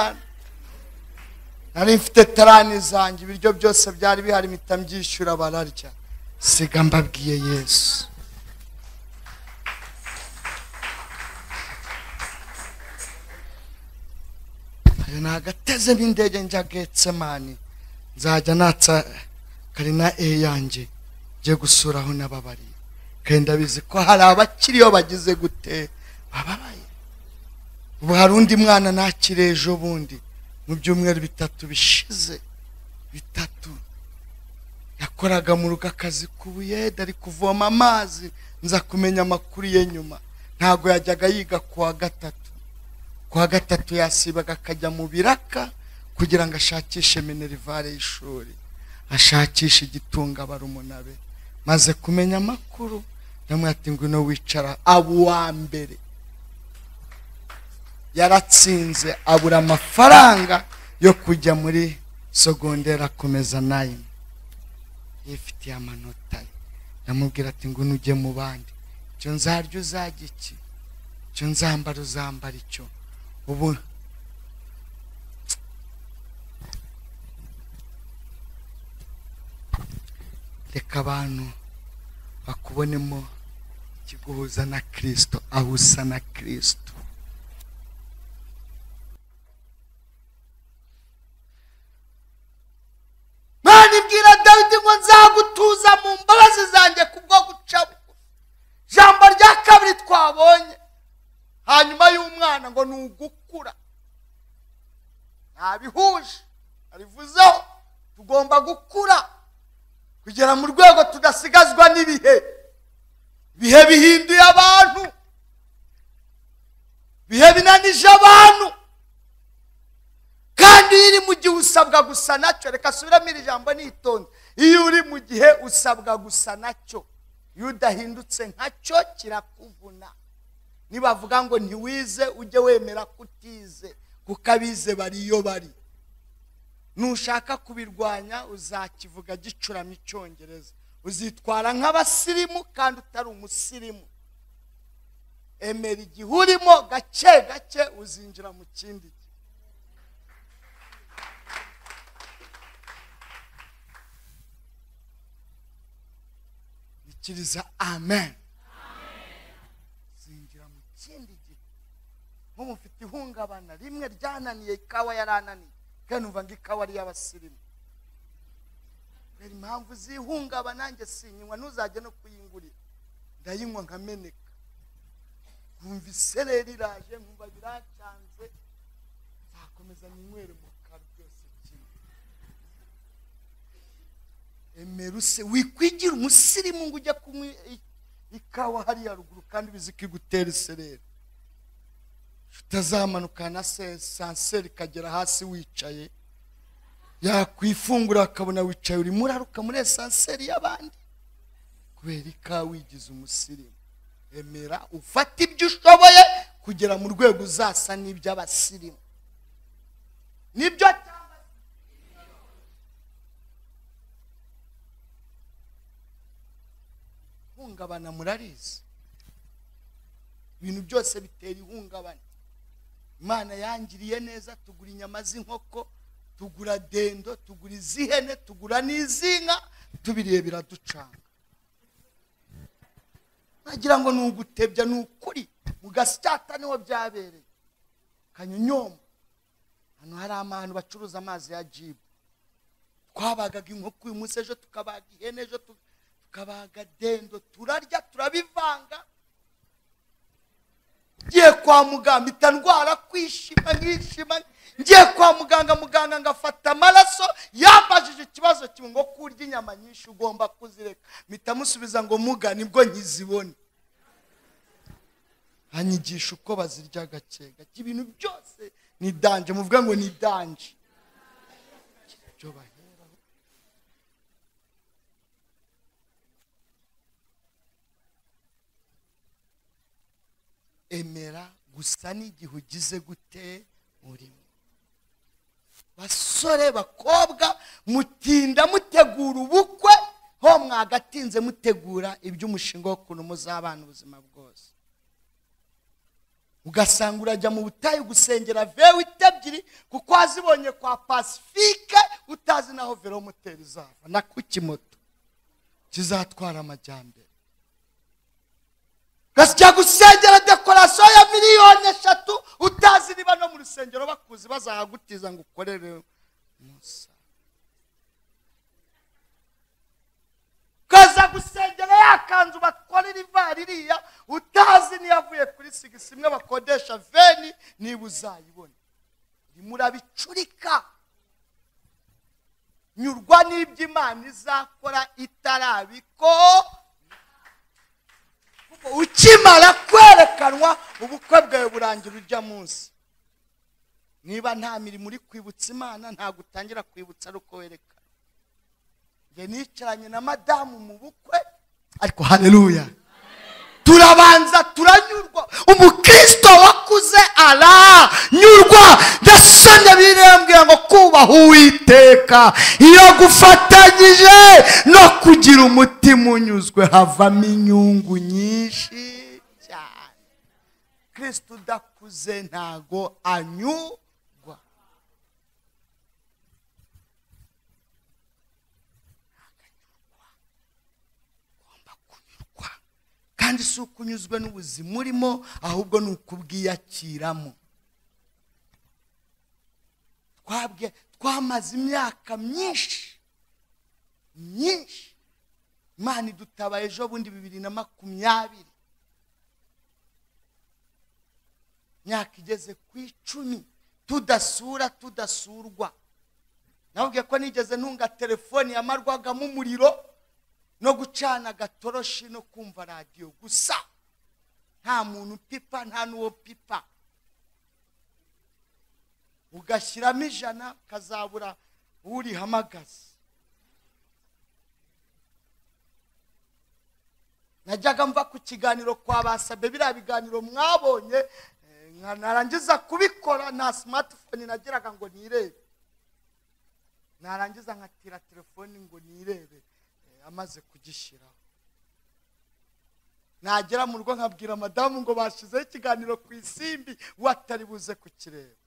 nari mfite tarani zanjye ibiryo byose byari bihari mpita mbyishyura bararya siga mbabwiye yesu hari nagateze b'indege njya getsemani nzajya natsa karina e yanjye njye gusura aho n'ababariye kandi ndabizi ko hari abakiriyo bagize gute bababaye ubu hari undi mwana nakire ejo bundi mu byumweru bitatu bishize bitatu yakoraga mu rugo akazi k'ubuyede ari kuvoma amazi nza kumenya amakuru ye nyuma ntabwo yajyaga yiga ku wa gatatu ku wa gatatu yasibaga akajya mu biraka kugira ngo ashakishe minerivare y'ishuri ashakishe igitunga barumuna be maze kumenya amakuru ndamwati ngo ino wicara aba uwa mbere yaratsinze abura amafaranga yo kujya muri sogondera akomeza nayini yifitiye amanota ye ndamubwira ati ngo nujye mu bandi icyo nzarya uzajya iki icyo nzambara uzambara icyo ubu reka abantu bakubonemo ikiguhuza na kirisito aho usa na kirisito Mana ibwira dawidi ngo nzagutuza mu mbabazi zanjye kubwo guca bugufi ijambo rya kabiri twabonye hanyuma y'umwana ngo ni ugukura ntabihuje arivuzeho tugomba gukura kugera mu rwego tudasigazwa n'ibihe ibihe bihinduye abantu ibihe binanije abantu kandi iyo uri mu gihe usabwa gusa nacyo reka subiramo iri jambo nitonze iyo uri mu gihe usabwa gusa nacyo iyo udahindutse nkacyo kirakuvuna nibavuga ngo ntiwize ujye wemera kutize kuko abize bari iyo bari nushaka kubirwanya uzakivuga gicuramye icyongereza uzitwara nk'abasirimu kandi utari umusirimu emera igihe urimo gake gake uzinjira mu kindi gihe ikiriza amen zinjira mu kindi gihe nk'ubu mfite ihungabana rimwe ryananiye ikawa yarananiye kandi numva ngo ikawa ari iy'abasirimu kubera impamvu zihungabana nanjye sinyinywa ntuzajye no kuyingurira ndayinywa nkameneka nkumva isereri iraje nkumva biracanze nzakomeza ninywere mu kanwa byose kimwe emera use wikwigire umusirimu ngo ujye kunywa i- ikawa hariya ruguru kandi bizi kigutera isereri utazamanuka na se- sanseri ikagera hasi wicaye yakwifungura akabona wicaye urimo uraruka muri esanseri y'abandi kubera ikawa wigize umusirimu emera ufate ibyo ushoboye kugera mu rwego uzasa n'iby'abasirimu nibyo cyangwa ihungabana murarizi ibintu byose bitera ihungabana imana yangiriye neza tugura inyama z'inkoko tugura dendo tugura iz'ihene tugura n'iz'inka tubiriye biraducanga nagira ngo ni ugutebya ni ukuri mu gasyata niho byabereye kanyonyombo hano hari ahantu bacuruza amazi ya jibu twabagaga inkoko uyu munsi ejo tukabaga ihene ejo tu- tukabaga dendo turarya turabivanga ngiye kwa muganga mpita ndwara kwishima nkishima ngiye kwa muganga muganga ngafata amaraso yambajije ikibazo kimwe ngo kurya inyama nyinshi ugomba kuzireka mpita musubiza ngo muga nibwo nkizibone anyigisha uko bazirya gake gake ibintu byose ni danje muvuga ngo ni danje ibyo baheraho emera gusa n'igihe ugize gute urimo basore bakobwa mutinda mutegura ubukwe ho mwagatinze mutegura iby'umushinga w'ukuntu muzabana ubuzima bwose ugasanga urajya mu butayu gusengera vewite ebyiri kuko wazibonye kwa pasifike utazi naho velomoteri izava na ku kimoto kizatwara amajyambere ugasya gusengera dekorasiyo ya miliyoni eshatu utazi niba no mu rusengero bakuzi bazahagutiza ngo ukorere musa ukaza gusengera yakanzu batwarira ivari iriya utazi niyo avuye kuri sigisi imwe bakodesha veni niba uzayibona urimo urabicurika nyurwa n'iby'imana izakora itarabikora ukimara kwerekanwa ubukwe bwawe burangira ujya munsi niba nta mirimo uri kwibutsa imana ntabwo utangira kwibutsa ari uko werekana njye nicaranye na madamu mu bukwe ariko hareruya turabanza turanyurwa umukristo wakuze aranyurwa yasanye birembwira ngo kubaha uwiteka iyo gufatanyije no kugira umutima unyuzwe havamo inyungu nyinshi cyane kristo udakuze ntago anyurwa ugomba kunyurwa kandi si uko unyuzwe n'ubuzima urimo ahubwo ni uko ubwiyakiramo twabwe twamaze imyaka myinshi myinshi imana idutaba ejo bundi bibiri na makumyabiri imyaka igeze ku icumi tudasura tudasurwa nababwiye ko nigeze ntunga telefoni yamarwagamo umuriro no gucana agatoroshi no kumva radiyo gusa nta muntu upipa nta n'uwo pipa ugashyiramo ijana ukazabura urihamagaza najyaga mva ku kiganiro kwa basabe biriya biganiro mwabonye eh, nka narangiza kubikora nta simatifoni nagiraga ngo nirebe narangiza nkatira telefoni ngo nirebe eh, amaze kugishyiraho nagera mu rugo nkabwira madamu ngo bashyizeho ikiganiro ku isimbi we atari buze kukireba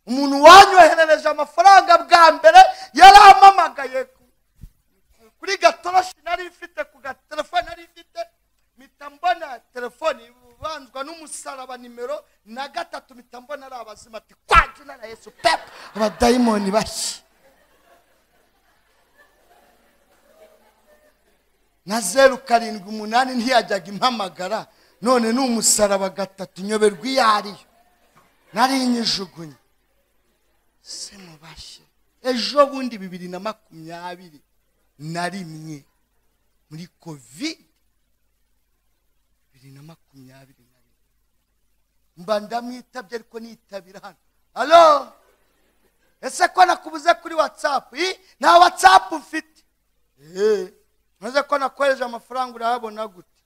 umuntu wanyoherereje amafaranga bwa mbere yarampamagaye ku- kuri gatoroshi nari mfite ku gatelefone nari mfite mpita mbona telefone ibanzwa n'umusaraba nimero na gatatu mpita mbona ari abazima ati kwa jina na yesu pepu abadayimoni bashya na zeru karindwi umunani ntiyajyaga impamagara none ni umusaraba gatatu nyoberwa iyo ariyo nari nyijugunye se mubashye ejo bundi bibiri na makumyabiri na rimwe muri covid bibiri na makumyabiri na rimwe mba ndamwitabye ariko nitabira hano alo ese ko nakubuze kuri watsapu Ih, nta watsapu mfite Eh, maze ko nakohereje amafaranga urayabona gute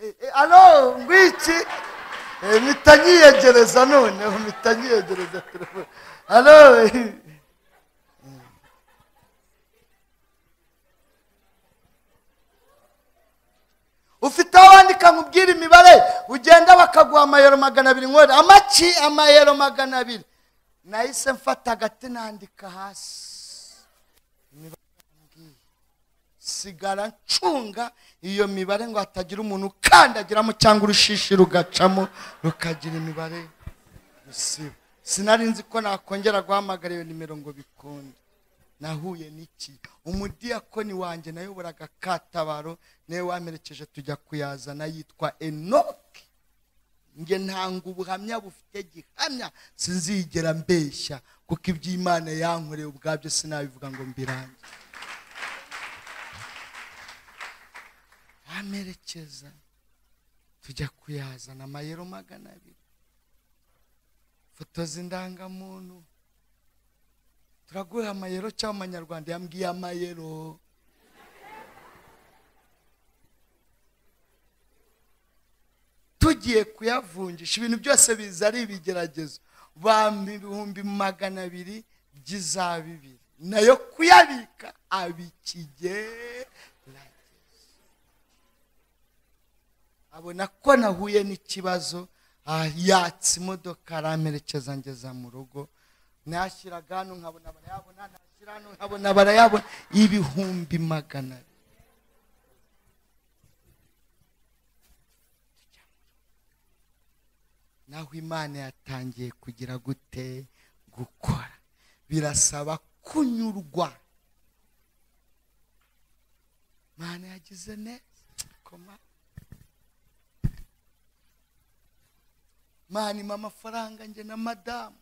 Eh, eh, alo ngwiki Eh, mpita nyiyegereza noneho mpita nyiyegereza telefone alo eh. ufite aho wandika nkubwira imibare ugenda bakaguha amayero magana abiri nkore amaki amayero magana abiri nahise mfata agati nandika hasi imibare yambwiye sigara ncunga iyo mibare ngo hatagira umuntu ukandagiramo cyangwa urushishi rugacamo rukagira imibare rusiba sinari nzi ko nakongera guhamagara iyo nimero ngo bikunde nahuye n'iki umudiyakoni wanjye nayoboraga katabaro niwe wamperekeje tujya kuyazana yitwa enoki njye ntanga ubuhamya bufite gihamya sinzigera mbeshya kuko iby'imana yankoreye ubwabyo sinabivuga ngo mbirange bamerekeza tujya kuyazana amayero magana abiri foto z'indangamuntu turaguha amayero cyangwa amanyarwanda yambwiye amayero tugiye kuyavunjisha ibintu byose biza ari ibigeragezo bampa ibihumbi magana abiri by'iza bibiri nayo kuyabika abikigeragezo abona ko nahuye n'ikibazo ah, yatsa imodoka aramerekeza ngeza mu rugo nashyiraga hano nkabona barayabona nashyira hano nkabona barayabona ibihumbi magana abiri naho imana yatangiye kugira gute gukora birasaba kunyurwa imana yagize neza koma imana ima amafaranga njye na madamu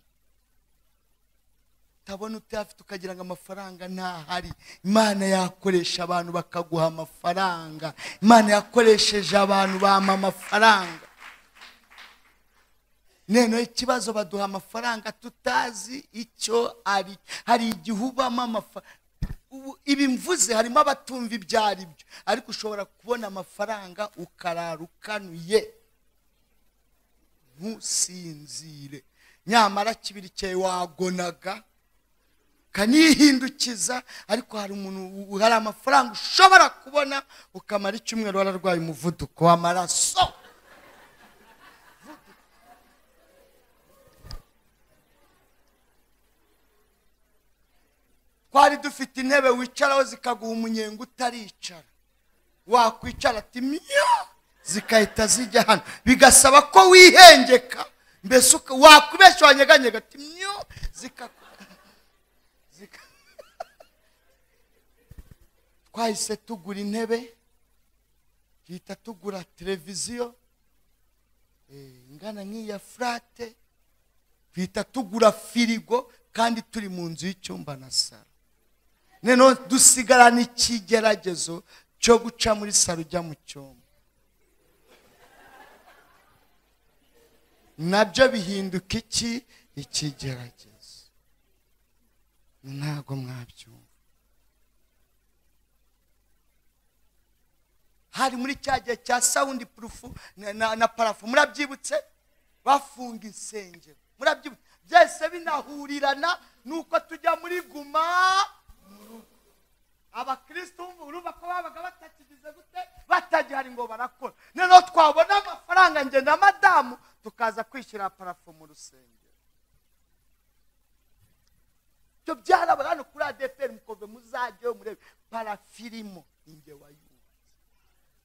utabona utayafite ukagira ngo amafaranga ntahari imana yakoresha abantu bakaguha amafaranga imana yakoresheje abantu bampa amafaranga noneho ikibazo baduha amafaranga tutazi icyo ari hari igihe ubamo amafaranga ibi mvuze harimo abatumva ibyo ari byo ariko ushobora kubona amafaranga ukarara ukanuye ntusinzire nyamara kibiri cyawe wagonaga ukanihindukiza ariko hari umuntu u- hari amafaranga ushobora kubona ukamara icyumweru wararwaye umuvuduko w'amaraso twari dufite intebe wicaraho zikaguha umunyenga utaricara wakwicara ati myo zigahita zijya hano bigasaba ko wihengeka mbese uka- wakubeshya wanyeganyega ati myo zikaku zika- twahise tugura intebe duhita tugura televiziyo eh, ingana nk'iya furate duhita tugura firigo kandi turi mu nzu y'icyumba na saro noneho dusigarana ikigeragezo cyo guca muri saro ujya mu cyumba nabyo bihinduka iki ikigeragezo ntabwo mwabyumva hari muri cya gihe cya sawundi purufu na, na, na parafu murabyibutse bafunga insengero murabyibutse byese binahurirana nuko tujya muri guma mu rugo. abakristo umva urumva ko babaga batakigize gute batagihari ngo barakora noneho twabona amafaranga njye na madamu tukaza kwishyura parafu mu rusengero ibyo byarabara hano kuri adeperi mukove muzajyeho murebe parafirimo inge wayumva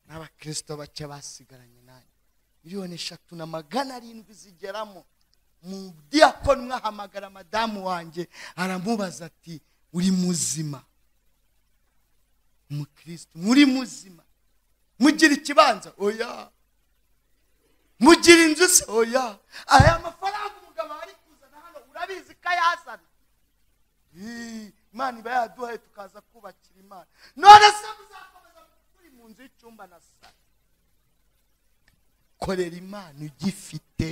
n'abakristo bake basigaranye nanjye miliyoni eshatu na magana arindwi zigeramo mu diyakoni mwahamagara madamu wanjye aramubaza ati uri muzima umukristo muri muzima mugira ikibanza oya mugira inzu se oya aya mafaranga umugabo ari kuzana hano urabizi ko ayazana Ih, imana iba yaduhaye tukaza kubakira imana none se muzakomeza mu nzu y'icyumba na salo korera imana ugifite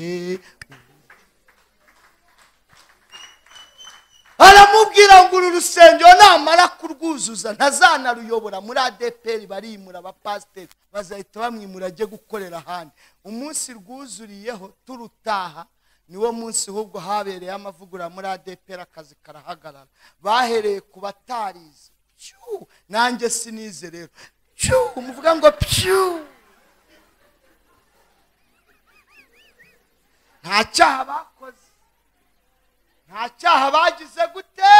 aramubwira ngo uru rusengero namara kurwuzuza ntazanaruyobora muri adeperi barimura abapasiteri bazahita bamwimura ajye gukorera ahandi umunsi rwuzuriyeho turutaha niwo munsi ahubwo habereye amavugurura muri adeperi akazi karahagarara bahereye ku batarizi Pyu! nanjye sinize rero Pyu! muvuga ngo pyu nta cyaha bakoze nta cyaha bagize gute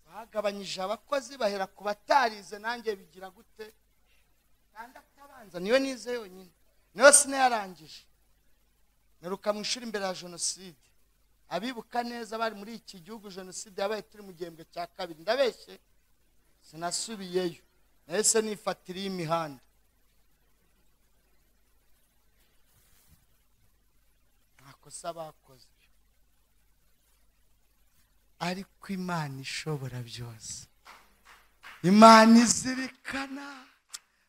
bagabanyije abakozi bahera ku batarize nanjye bigira gute itandatu abanza niyo nize yonyine niyo sinayarangije naruka mu ishuri imbere ya jenoside abibuka neza bari muri iki gihugu jenoside yabaye turi mu gihembwe cya kabiri ndabeshye sinasubiyeyo nahise nifatiriye imihanda ntakosa bakoze ariko imana ishobora byose imana izirikana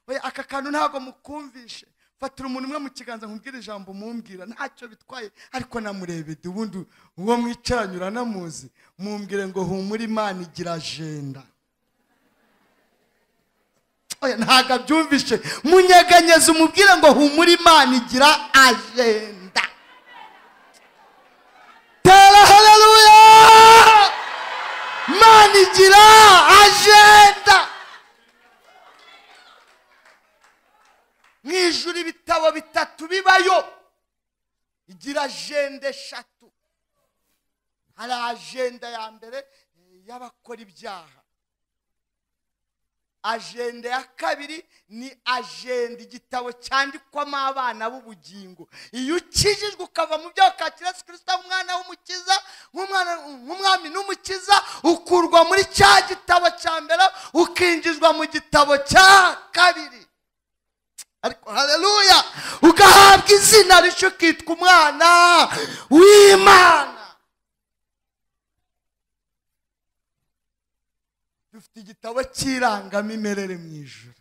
we aka kantu ntabwo mukumvishe fatira umuntu umwe mu kiganza nkubwire ijambo mumbwira ntacyo bitwaye ariko namurebe ubundi uwo mwicaranye uranamuzi mumbwire ngo humura imana igira ajenda Oya, ntabwo abyumvishe munyeganyeze umubwire ngo humura imana igira ajenda tera haleluya imana igira ajenda mu ijuru ibitabo bitatu bibayo igira ajenda eshatu hari ajenda ya mbere eh, y'abakora ibyaha ajenda ya kabiri ni ajenda igitabo cyandikwamo abana b'ubugingo iyo ukijijwe ukava mu byaha ukakira yesu kirisita nk'umwana w'umukiza nk'umwana- nk'umwami n'umukiza ukurwa muri cya gitabo cya mbere ukinjizwa mu gitabo cya kabiri ariko haleluya ugahabwa izina rishya ukitwa umwana w'imana dufite igitabo cy'irangamimerere mu ijoro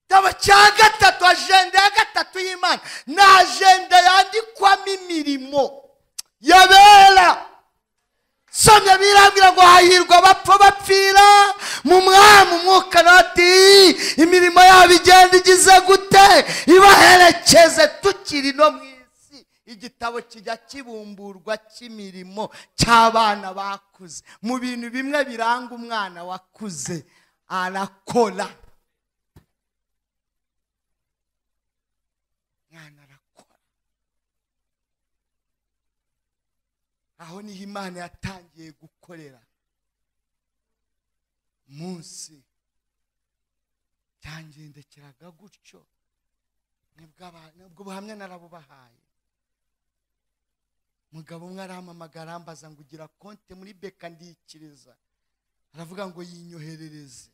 igitabo cya gatatu ajenda ya gatatu y'imana ni ajenda yandikwamo imirimo yabera somya birambwira ngo hahirwa abapfa bapfira mu mwami umwuka nati imirimo yabo igenda igize gute ibaherekeze tukiri no mu isi igitabo kijya kibumburwa cy'imirimo cy'abana bakuze mu bintu bimwe biranga umwana wakuze arakora mwana arakora aho niho imana yatangiye gukorera munsi byangendekeraga gutyo nibwo aba- nibwo buhamya narabubahaye mugabo umwe arampamagara arambaza ngo ugira konte muri beka ndiyikiriza aravuga ngo yinyoherereze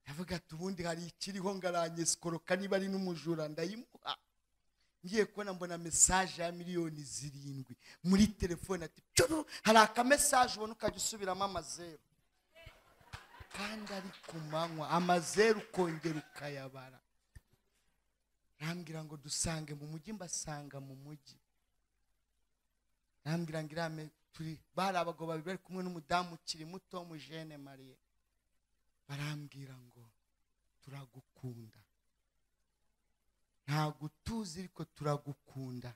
aravuga ati ubundi hari ikiriho ngaranyesikoroka niba ari n'umujura ndayimuha ngiye kubona mbona mesaje ya miliyoni zirindwi muri telefone ati "Pyo, hari akamesaje ubona ukajya usubiramo amazeru kandi ari ku manywa amazeru ukongera ukayabara arambwira ngo dusange mu mujyi mbasanga mu mujyi arambwira ngo irame turi bari abagabo babiri bari kumwe n'umudamu ukiri muto w'umujene mariye barambwira ngo turagukunda ntabwo utuzi ariko turagukunda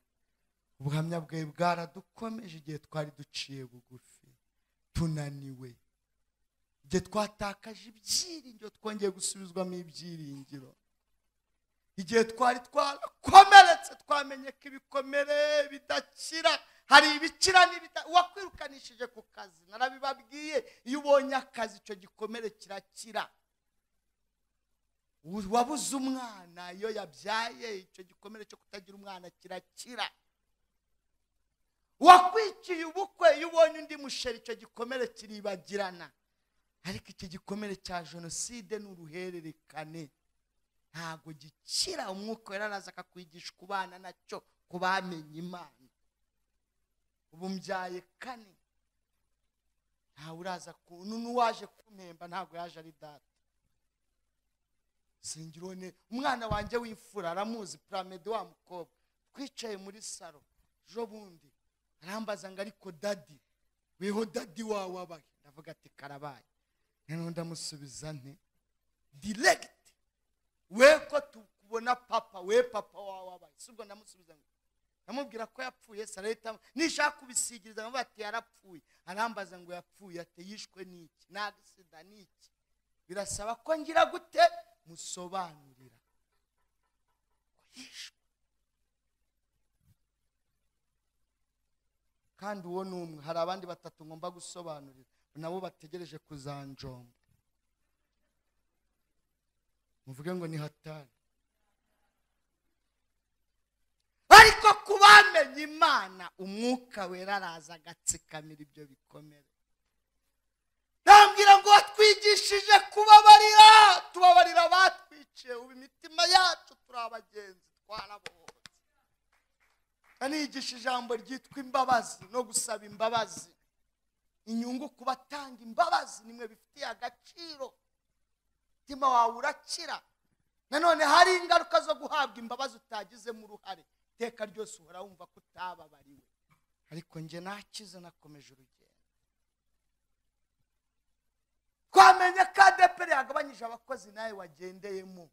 ubuhamya bwawe bwaradukomeje igihe twari duciye bugufi tunaniwe igihe twatakaje ibyiringiro twongeye gusubizwamo ibyiringiro igihe twari twarakomeretse twamenye ko ibikomere bidakira hari ibikira n'ibida uwakwirukanishije ku kazi narabibabwiye iyo ubonye akazi icyo gikomere kirakira wabuze umwana iyo yabyaye icyo gikomere cyo kutagira umwana kirakira wakwikiye ubukwe iyo ubonye undi musheri icyo gikomere kiribagirana ariko iki gikomere cya jenoside ni uruhererekane ntabwo gikira umwuka wera araza akakwigisha kubana nacyo ku bamenye imana ubu mbyaye kane ntawe uraza ku n'uwaje kumpemba ntabwo yaje ari data singirone umwana wanjye w'imfura aramuzi puramede wa mukobwa twicaye muri saro ejo bundi arambaza ngo ariko dadi weho dadi wawe abaye ndavuga ati karabaye noneho ndamusubiza nte diregiti we ko tukubona papa we papa wawe abaye si ubwo ndamusubiza ngo ndamubwira ko yapfuye sarahita nishaka kubisigiriza nkamubaza ati yarapfuye arambaza ngo yapfuye ati yishwe n'iki ni agisida ni iki birasaba ko ngira gute musobanurira ko yishwe kandi uwo ni umwe hari abandi batatu ngomba gusobanurira nabo bategereje kuzanjomba muvuge ngo ni hatari ariko ku bamenye imana umwuka wera araza agatsikamira ibyo bikomere ndambwira ngo watwigishije kubabarira tubabarira abatwiciye ubu imitima yacu turi abagenzi twarabohotse anigisha ijambo ryitwa imbabazi no gusaba imbabazi inyungu ku batanga imbabazi nimwe bifitiye agaciro umutima wawe urakira nanone hari ingaruka zo guhabwa imbabazi utagizemo uruhare iteka ryose uhora wumva ko utababariwe ariko njye nakize nakomeje urugendo twamenye ko adeperi yagabanyije abakozi nawe wagendeyemo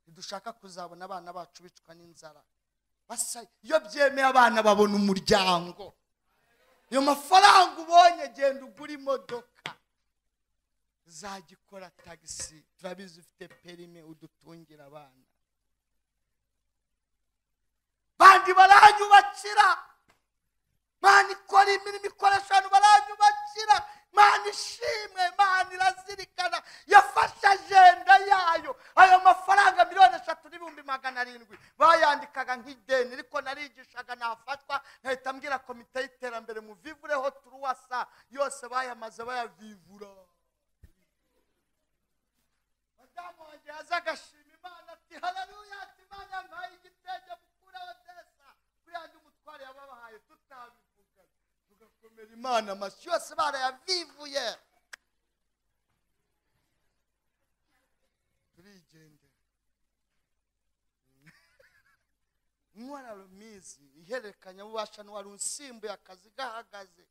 ntidushaka kuzabona abana bacu bicwa n'inzara basa iyo byemeye abana babona umuryango ayo mafaranga ubonye genda ugura imodoka izajya ikora tagisi turabizi ufite perime udutungira abana bandi baranyubakira mana ikora imirimo ikoresha abantu baranyubakira mana ishimwe mana irazirikana yafashe ajenda yayo ayo mafaranga miliyoni eshatu n'ibihumbi magana arindwi bayandikaga nk'ideni ariko narigishaga nafatwa nkahita mbwira komite y'iterambere muvivureho turuwasa yose bayamaze bayavivura madamu wanjye yazaga ashima imana ati hararuya ati imana yampaye igitenge mukuraho desa kuri yanjye umutware yababahaye tutabivuga tugakomera imana amashyi yose barayavivuye turigendera intwara rumizi ihererekanyabubasha n'uwari unsimbuye akazi gahagaze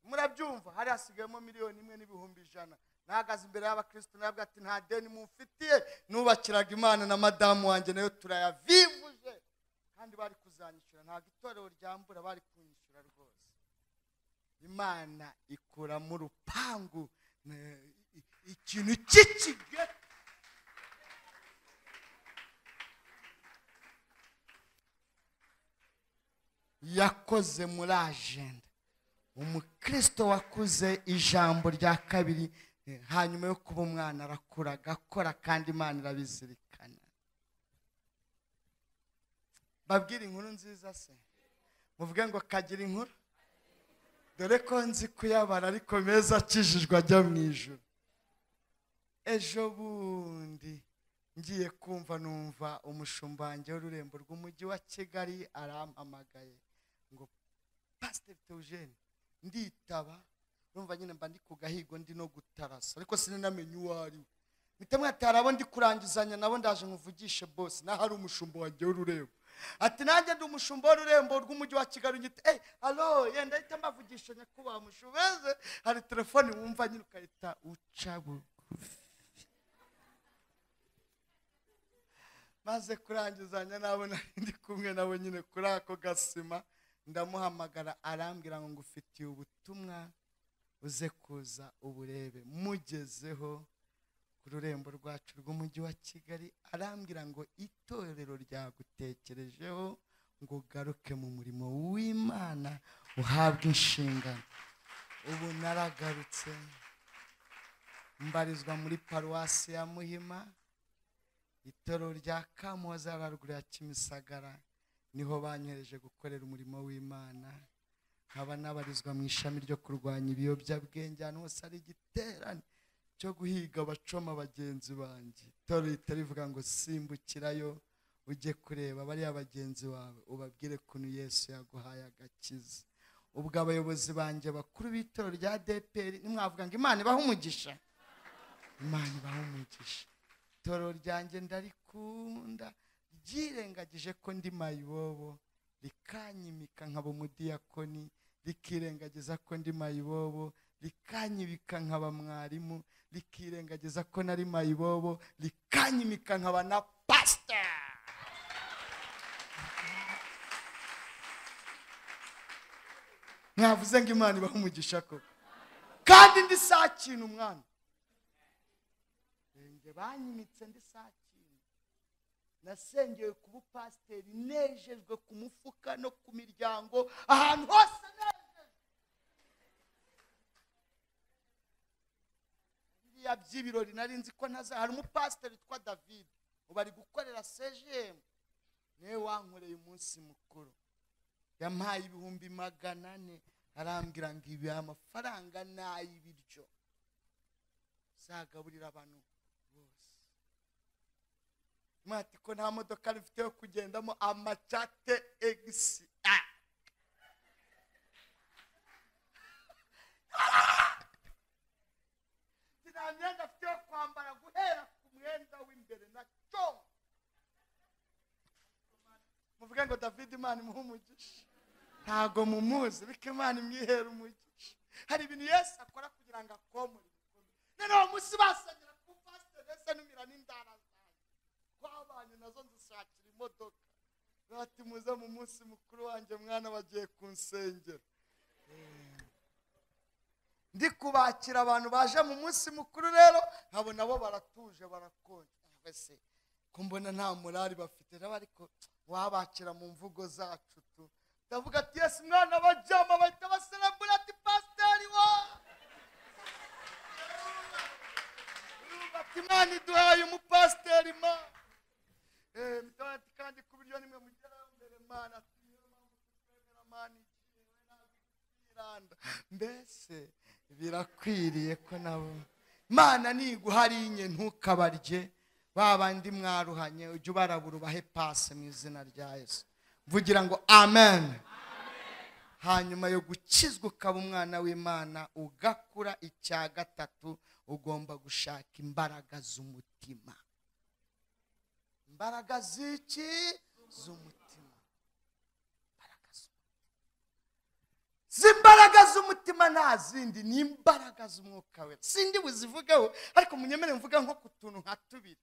murabyumva hari hasigayemo miliyoni imwe n'ibihumbi ijana nahagaze imbere y'abakirisitu nabwo ati nta deni mumfitiye nubakiraga imana na madamu wanjye nayo turayavivuje kandi bari kuzanyishyura ntabwo itorero ryambura bari kunyishyura rwose imana ikura mu rupangu eh, i- ikintu cy'ikigega yakoze muri ajenda umukristo wakuze ijambo rya kabiri eh, hanyuma yo kuba umwana arakura agakora kandi imana irabizirikana babwire inkuru nziza se muvuge ngo kagira inkuru dore ko nzi kuyabara ariko meza akijijwe ajya mu ijoro ejo bundi ngiye kumva numva umushumba wanjye w'ururembo rw'umujyi wa kigali arampamagaye ngo pasiteri teujene nditaba urumva nyine mba ndi ku gahigo ndi no gutarasa ariko sinanamenye uwo ari we mpita mwatara abo ndi kurangizanya nabo ndaje nkuvugishe bose naho ari umushumba wanjye w'ururembo ati nanjye ndi umushumba w'ururembo rw'umujyi wa kigali ngite eh alo yenda ahita mbavugisha nyakubahwa mushubeze hari telefone wumva nyine ukahita uca bugufi maze kurangizanya nabo nari ndi kumwe nabo nyine kuri ako gasima ndamuhamagara arambwira ngo ngufitiye ubutumwa uze kuza uburebe mugezeho ku rurembo rwacu rw'umujyi wa kigali arambwira ngo itorero ryagutekerejeho ngo ugaruke mu murimo w'imana uhabwe inshingano ubu naragarutse mbarizwa muri paruwasi ya muhima itorero rya kamuhoza haruguru ya kimisagara niho banyohereje gukorera umurimo w'imana nkaba nabarizwa mu ishami ryo kurwanya ibiyobyabwenge ahantu hose hari igiterane cyo guhiga abacoma bagenzi banjye itorero rihita rivuga ngo simbukirayo ujye kureba bariya bagenzi bawe ubabwire kuntu yesu yaguhaye agakiza ubwo abayobozi banjye bakuru b'itorero rya dpr nimwavuga ngo imana ibahe umugisha imana ibahe umugisha itorero ryanjye ndarikunda ryirengagije ko ndi mayibobo rikanyimika nkaba umudiyakoni rikirengagiza ko ndi mayibobo rikanyibika nkaba mwarimu rikirengagiza ko nari mayibobo rikanyimika nkaba na pasita mwavuze ngo imana ibahe umugisha koko kandi ndi saa kintu umwana Njye banyimitse ndi saa kintu nasengewe ku bupasiteri nejejwe ku mufuka no ku miryango ahantu hose nejejwe biriya by'ibirori nari nzi ko ntaza hari umupasiteri witwa david ubu ari gukorera cgm niwe wankoreye umunsi mukuru yampaye ibihumbi magana ane arambwira ngo ibi amafaranga ni ay'ibiryo zagaburira abantu bose mwati ko nta modoka rifite yo kugendamo amacate egisi a nta myenda afite yo kwambara guhera ku mwenda w'imbere na congo muvuge ngo david imana imuhe umugisha ntago mumuzi ariko imana imwihera umugisha hari ibintu yesu akora kugira ngo akomore ibikomere noneho uwo munsi basengera ku pasiteri ese numira n'indara zanjye twabanye nazo nzishakira imodoka bati muze mu munsi mukuru wanjye mwana bagiye ku nsengero ndi kubakira abantu baje mu munsi mukuru rero nkabo nabo baratuje barakonje mbese ko mbona nta murari bafite nabo ariko wabakira mu mvugo zacu tu ndavuga ati yesu mwana bajyama bahita baserambura ati pasiteri wa urumva ati imana iduhaye umupasiteri ma Eh, mitoya ati kandi ku biryo nimwe mugeraho mbere mana ati niyo mpamvu tutemera mana igihe we ntabwo kwiranda mbese birakwiriye ko nabo mana niguhariye ntukabarye ba bandi mwaruhanye ujye ubarabura ubahe pasi mu izina rya yesu mvugira ngo amen hanyuma yo gukizwa ukaba umwana w'imana ugakura icya gatatu ugomba gushaka imbaraga z'umutima imbaraga z'iki z'umutima imbaraga z'umutima z'imbaraga z'umutima nta zindi ni imbaraga z'umwuka we sindi buzivugeho ariko munyemere mvuga nko ku tuntu nka tubiri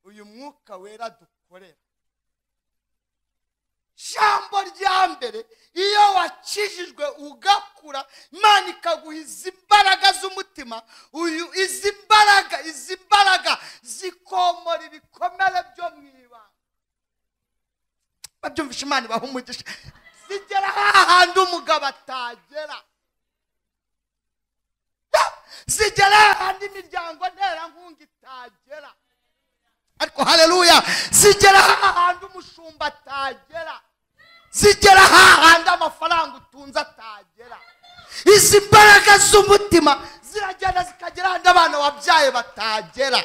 uyu mwuka wera dukorera jambo rya mbere iyo wakijijwe ugakura imana ikaguha izi mbaraga z'umutima uyu izi mbaraga izi mbaraga zikomora ibikomere byo mu ibanga babyumvisha imana ibaha umugisha zigera hahandi umugabo atagera zigera hahandi imiryango nterankunga itagera ariko hareruya zigera hahandi umushumba atagera zigera hahandi amafaranga utunze atagera izi mbaraga z'umutima ziragenda zikagera hahandi abana wabyaye batagera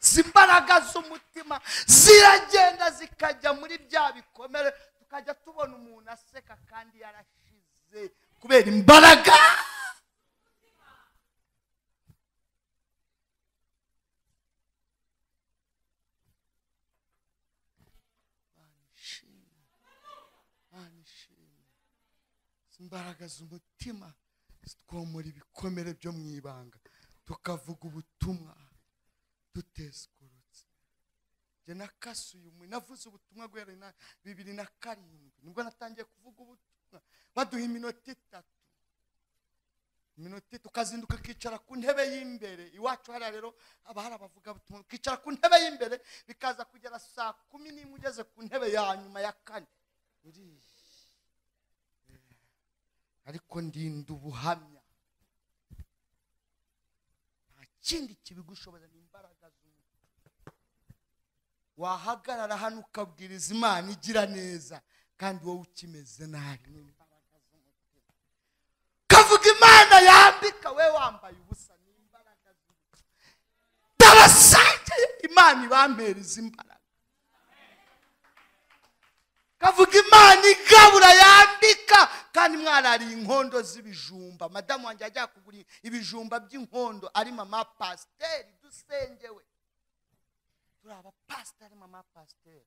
izi mbaraga z'umutima ziragenda zikajya muri bya bikomere tukajya tubona umuntu aseka kandi yarashize kubera imbaraga Mana ishimwe, Mana ishimwe. Izi imbaraga z'umutima zitwomora ibikomere byo mu ibanga tukavuga ubutumwa tuteskurutse njye nakasuye umwe navuze ubutumwa guhera na bibiri na karindwi nibwo natangiye kuvuga ubutumwa baduha iminota itatu iminota itatu ukazinduka ukicara ku ntebe y'imbere iwacu hariya rero haba hari abavugabutumwa ukicara ku ntebe y'imbere bikaza kugera saa kumi n'imwe ugeze ku ntebe ya nyuma ya kane uriya ariko ndinda ubuhamya nta kindi kibigushobora ni imbaraga z'umuntu wahagarara hano ukabwiriza imana igira neza kandi wowe ukimeze nabi n'imbaraga z'umutima ukavuga imana yambika we wambaye ubusa n'imbaraga z'umutima ndabasangiye imana ibampera izi imbaraga ukavuga imana igabura yambika kandi mwarariye inkondo z'ibijumba madamu wanjye yajya kugura ibijumba by'inkondo ari mama pasiteri dusengewe turi abapasiteri mama pasiteri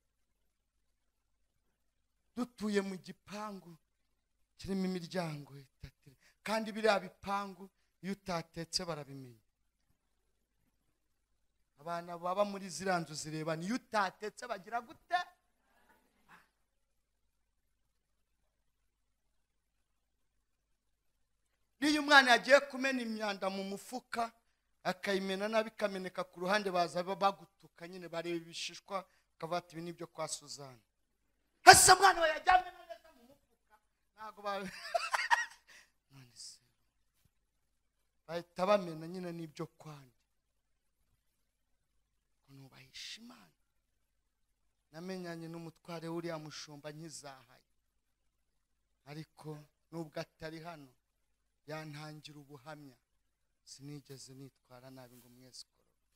dutuye mu gipangu kirimo imiryango itatu kandi biriya bipangu iyo utatetse barabimenya abana baba muri ziriya nzu zirebana iyo utatetse bagira gute n'iyo umwana yagiye kumena imyanda mu mufuka akayimena nabi ikameneka ku ruhande baza bagutuka nyine bareba ibishishwa bakaba bati ibi ni ibyo kwa suzana hasa umwana we yajyanye neza mu mufuka ntabwo ba none se bahita bamena nyine n'ibyo kwanjye ukuntu bahisha imana namenyanye n'umutware w'uriya mushumba nkizahaye ariko nubwo atari hano yantangira ubuhamya sinigeze nitwara nabi ngo mwese ukoroke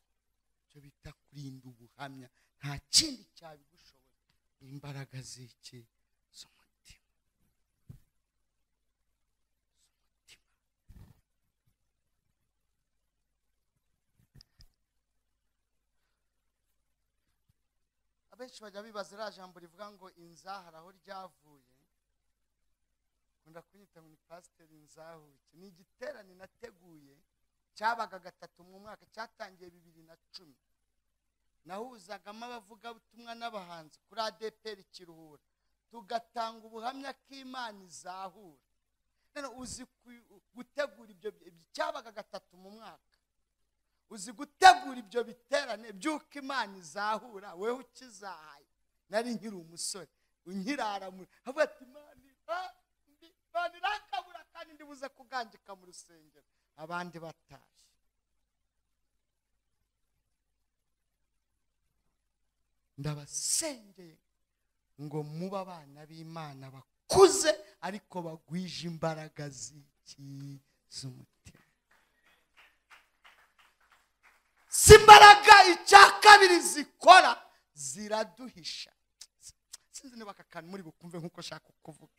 icyo bita kurinda ubuhamya nta kindi cyabigushoboye ni imbaraga z'iki z'umutima abenshi bajya bibaza iriya jambo rivuga ngo inzahara aho ryavuye nkunda kunyita ngo ni pasiteri inzahuke ni igiterane nateguye cyabaga gatatu mu mwaka cyatangiye bibiri na cumi nahuzagamo abavugabutumwa n'abahanzi kuri adeperi kiruhura tugatanga ubuhamya k'imana izahura Rero uzi ku- gutegura ibyo bi- cyabaga gatatu mu mwaka uzi gutegura ibyo biterane by'uko imana izahura wewe ukizahaye nari nkiri umusore unkiraramura avuga ati imana iba- ndi- imana irakabura kandi ndibuze kuganjika mu rusengero abandi batashye ndabasengeye ngo muba abana b'imana bakuze ariko bagwije imbaraga z'iki z'umutima si imbaraga icya kabiri zikora ziraduhisha sinzi niba aka kantu muri bukumve nk'uko nshaka kuvuga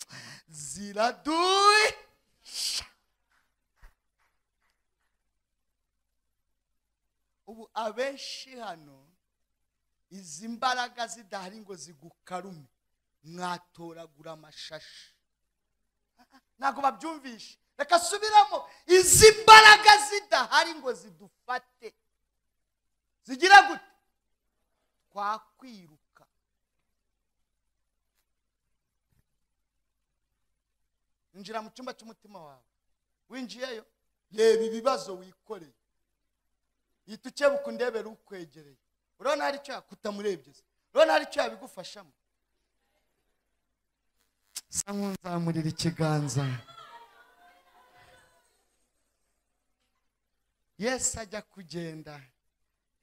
ziraduhisha ubu abenshi hano izi mbaraga zidahari ngo zigukarume mwatoragura amashashi ntabwo babyumvishe reka subiramo izi mbaraga zidahari ngo zidufate zigira gute twakwiruka injira mu cyumba cy'umutima wawe winjiyeyo reba ibibazo wikoreye yita ukebuka undebera ukwegereye urabona hari icyo yakutamurebye se urabona hari icyo yabigufashamo sa nk'unzamurira ikiganza yesu ajya kugenda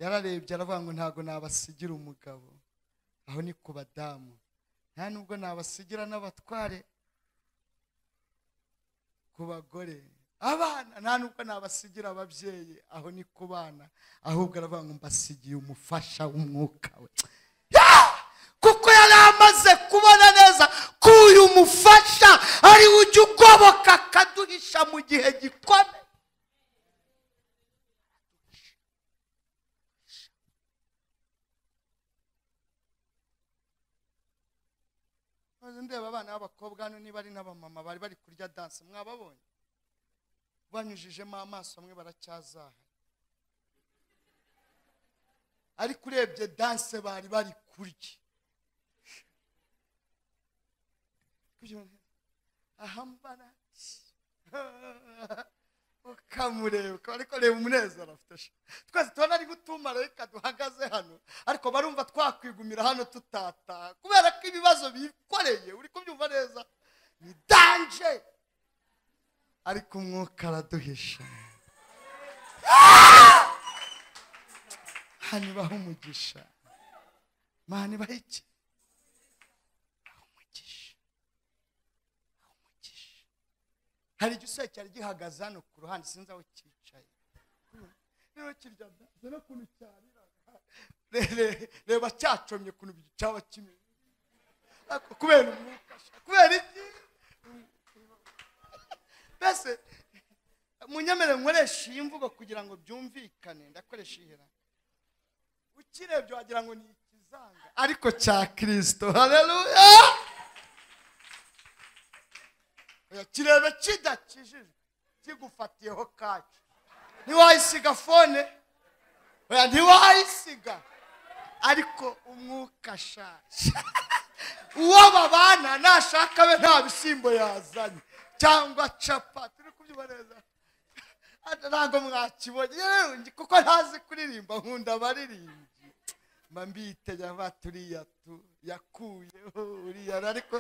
yararebye aravuga ngo ntabwo nabasigira umugabo aho ni ku badamu nta nubwo nabasigira n'abatware ku bagore abana nta nubwo nabasigira ababyeyi aho ni ku bana ahubwo aravuga ngo mbasigiye umufasha w'umwuka we Yeah! kuko yari amaze kubona neza ko uyu mufasha ari we ujya ugoboka akaduhisha mu gihe gikomeye maze ndeba abana b'abakobwa hano niba ari n'abamama bari bari kurya danse mwababonye banyujijemo amaso bamwe baracyazaha ariko urebye danse bari bari kurya Kugira ngo ahambara ukamureba ukaba ariko reba umunezero afite sha. twese tubona ari nk'utumarayika duhagaze hano ariko barumva twakwigumira hano tutataha kubera ko ibibazo bikoreye uri kubyumva neza ni danje ariko umwuka araduhisha hanyubaho umugisha mani baho iki Baho umugisha Baho umugisha hari igisore cyari gihagaze hano ku ruhande sinzi aho cyicaye rero kirya danse n'ukuntu cyariraga Re- re- reba cyacomye ukuntu cyaba kimeze Ariko kubera umwuka sha, kubera iki mbese munyemere nkoresha iyi mvugo kugira ngo byumvikane ndakoresha ihera ukirebye wagira ngo ni ikizanga ariko cya kirisito hareruya kirebe kidakijijwe kigufatiyeho kacu ntiwayisiga fone oya ntiwayisiga ariko umwuka ashaje uwo babana nashaka be nta bishyimbo yazanye cyangwa capati uri kubyumva neza ntabwo mwakibonye rero ngi- kuko ntazi kuririmba nkunda abaririmbyi mba mbitegera mba turiya tu yakuyeho uriya ariko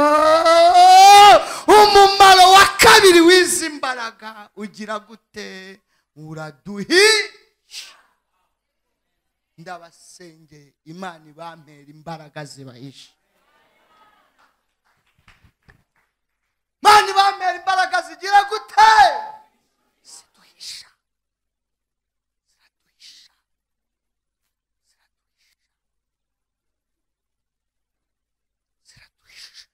Yo! umumaro wa kabiri w'izi mbaraga ugira gute uraduhisha ndabasengeye imana ibampera imbaraga zibahisha imana ibampera imbaraga zigira gute ziduhisha ziraduhisha ziraduhisha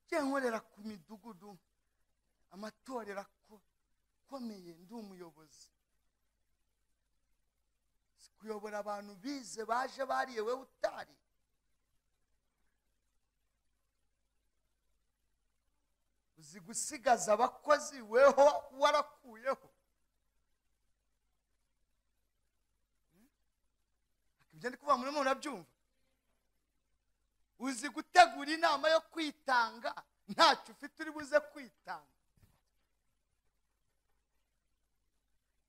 njye nkorera ku midugudu amatorero ako- akomeye ndi umuyobozi si kuyobora abantu bize baje bariye wowe utari uzi gusigaza abakozi weho warakuyeho Hmm? ibyo ndi kuvuga murimo murabyumva uzi gutegura inama yo kwitanga ntacyo ufite uri buze kwitanga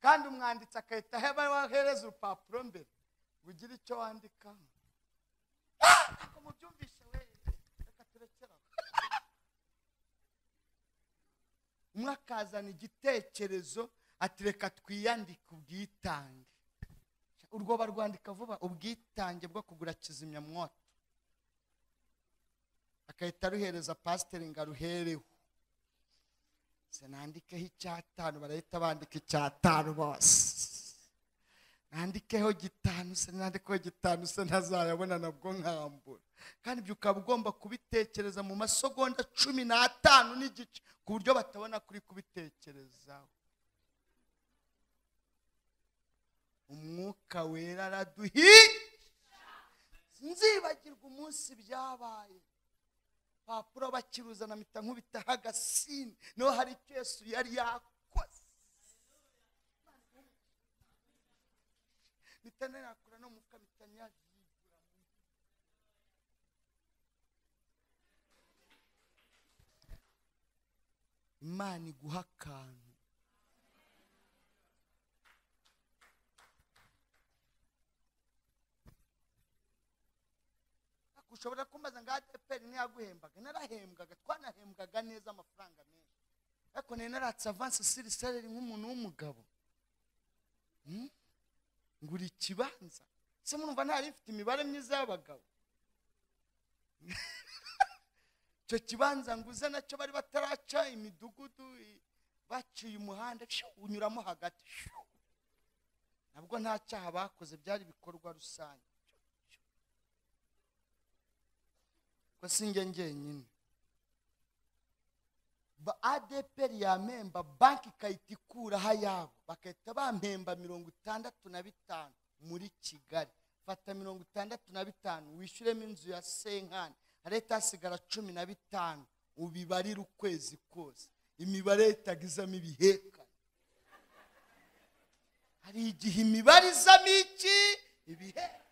kandi umwanditsi agahita aheba- ahereza urupapuro mbere ngo ugire icyo wandikaho Ah! Ntabwo mubyumvishe we reka turekere aho umwe akazana igitekerezo ati reka twiyandike ubwitange urwo barwandika vuba ubwitange bwo kugura kizimyamwoto agahita aruhereza pasiteri ngo aruhereho se nandikeho icyatanu barahita bandika icyatanu bose nandikeho gitanu se nandikeho gitanu se ntazayabona nabwo nkambura kandi ibyo ukaba ugomba kubitekereza mu masegonda cumi n'atanu n'igice ku buryo batabona kuri kubitekerezaho umwuka wera araduhi nzibagirwa umunsi byabaye papuro bakiruzana mpita nkubitaho agasini niho hari icyo yesu yari yakoze mpita nakura no mu kamita nyagigura imana iguha akantu ushobora kumbaza ngo adeperi ntiyaguhembaga narahembwaga twanahembwaga neza amafaranga menshi ariko nari naratse avansi siri sareri nk'umuntu w'umugabo Hmm? ngura ikibanza se murumva ntari mfite imibare myiza y'abagabo icyo kibanza nguze nacyo bari bataraca imidugudu i- baciye umuhanda shu, unyuramo hagati shu. nabwo nta cyaha bakoze byari ibikorwa rusange ko si njye njyenyine ba adeperi yamemba banki ikahita ikuraho ayabo bagahita bampemba mirongo itandatu na bitanu muri kigali fata mirongo itandatu na bitanu wishyuremo inzu ya senkani leta hasigara cumi na bitanu ubibarire ukwezi kose imibare itagizamo ibihekane hari igihe imibare izamo iki ibihekane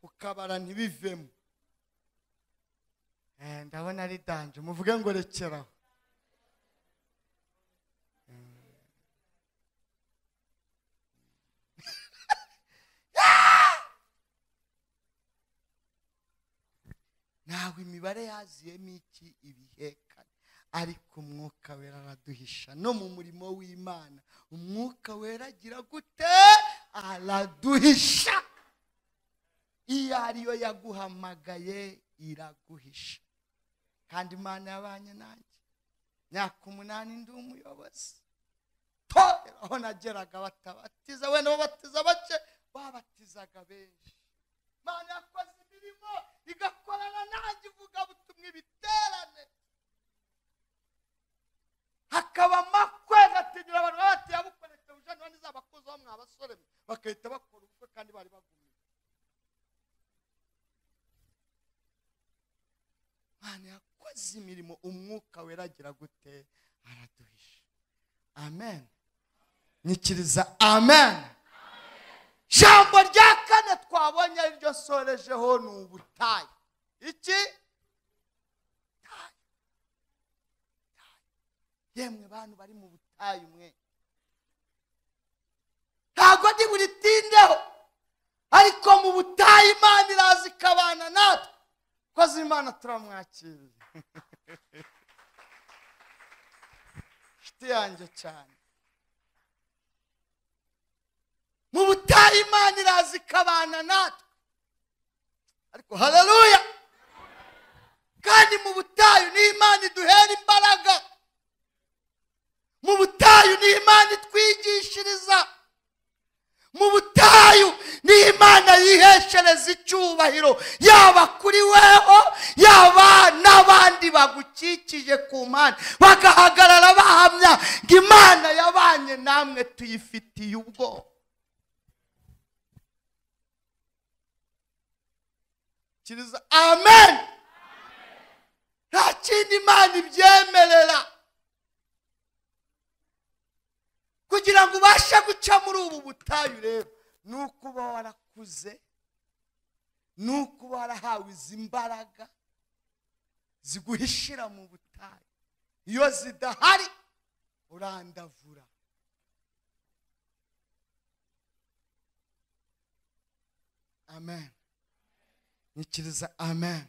ukabara ntibivemo Eh, ndabona ari danje muvuge ngo rekeraho ntabwo imibare yaziyemo iki ibihekane ariko umwuka wera araduhisha no mu murimo w'imana umwuka wera agira gute araduhisha iyo ariyo yaguhamagaye iraguhisha kandi imana yabanye nanjye myaka umunani ndi umuyobozi torero aho nageraga batabatiza wenda babatiza bake babatizaga benshi imana yakoze imirimo igakorana nanjye ivugabutumwa ibiterane hakaba amakwe gategera abantu baba bati yabukoretse ujana wa n'izabakuzaho mwa basore mwe." bagahita bakora ubukwe kandi bari bagumiye imana yakoze imirimo umwuka weragira gute araduhisha amen nyikiriza amen jambo rya kane twabonye ariryo sorejeho ni ubutayu iki Ubutayu. Ubutayu. yemwe bantu bari mu butayu mwe ntabwo ndi buritindeho ariko mu butayu imana iraza ikabana natwe koze imana turamwakiriye inshuti yanjye cyane mu butayu imana iraza ikabana natwe ariko haleluya kandi mu butayu ni imana iduhera imbaraga mu butayu ni imana itwigishiriza mu butayu ni imana yiheshereza icyubahiro yaba kuri weho yaba n'abandi bagukikije ku mpande bagahagarara bahamya ngo imana yabanye namwe tuyifitiye ubwoba kiriza amen nta kindi imana ibyemerera kugira ngo ubashe guca muri ubu butayu rero ni uko uba warakuze ni uko uba warahawe izi mbaraga ziguhishira mu butayu iyo zidahari urandavura amen nyikiriza amen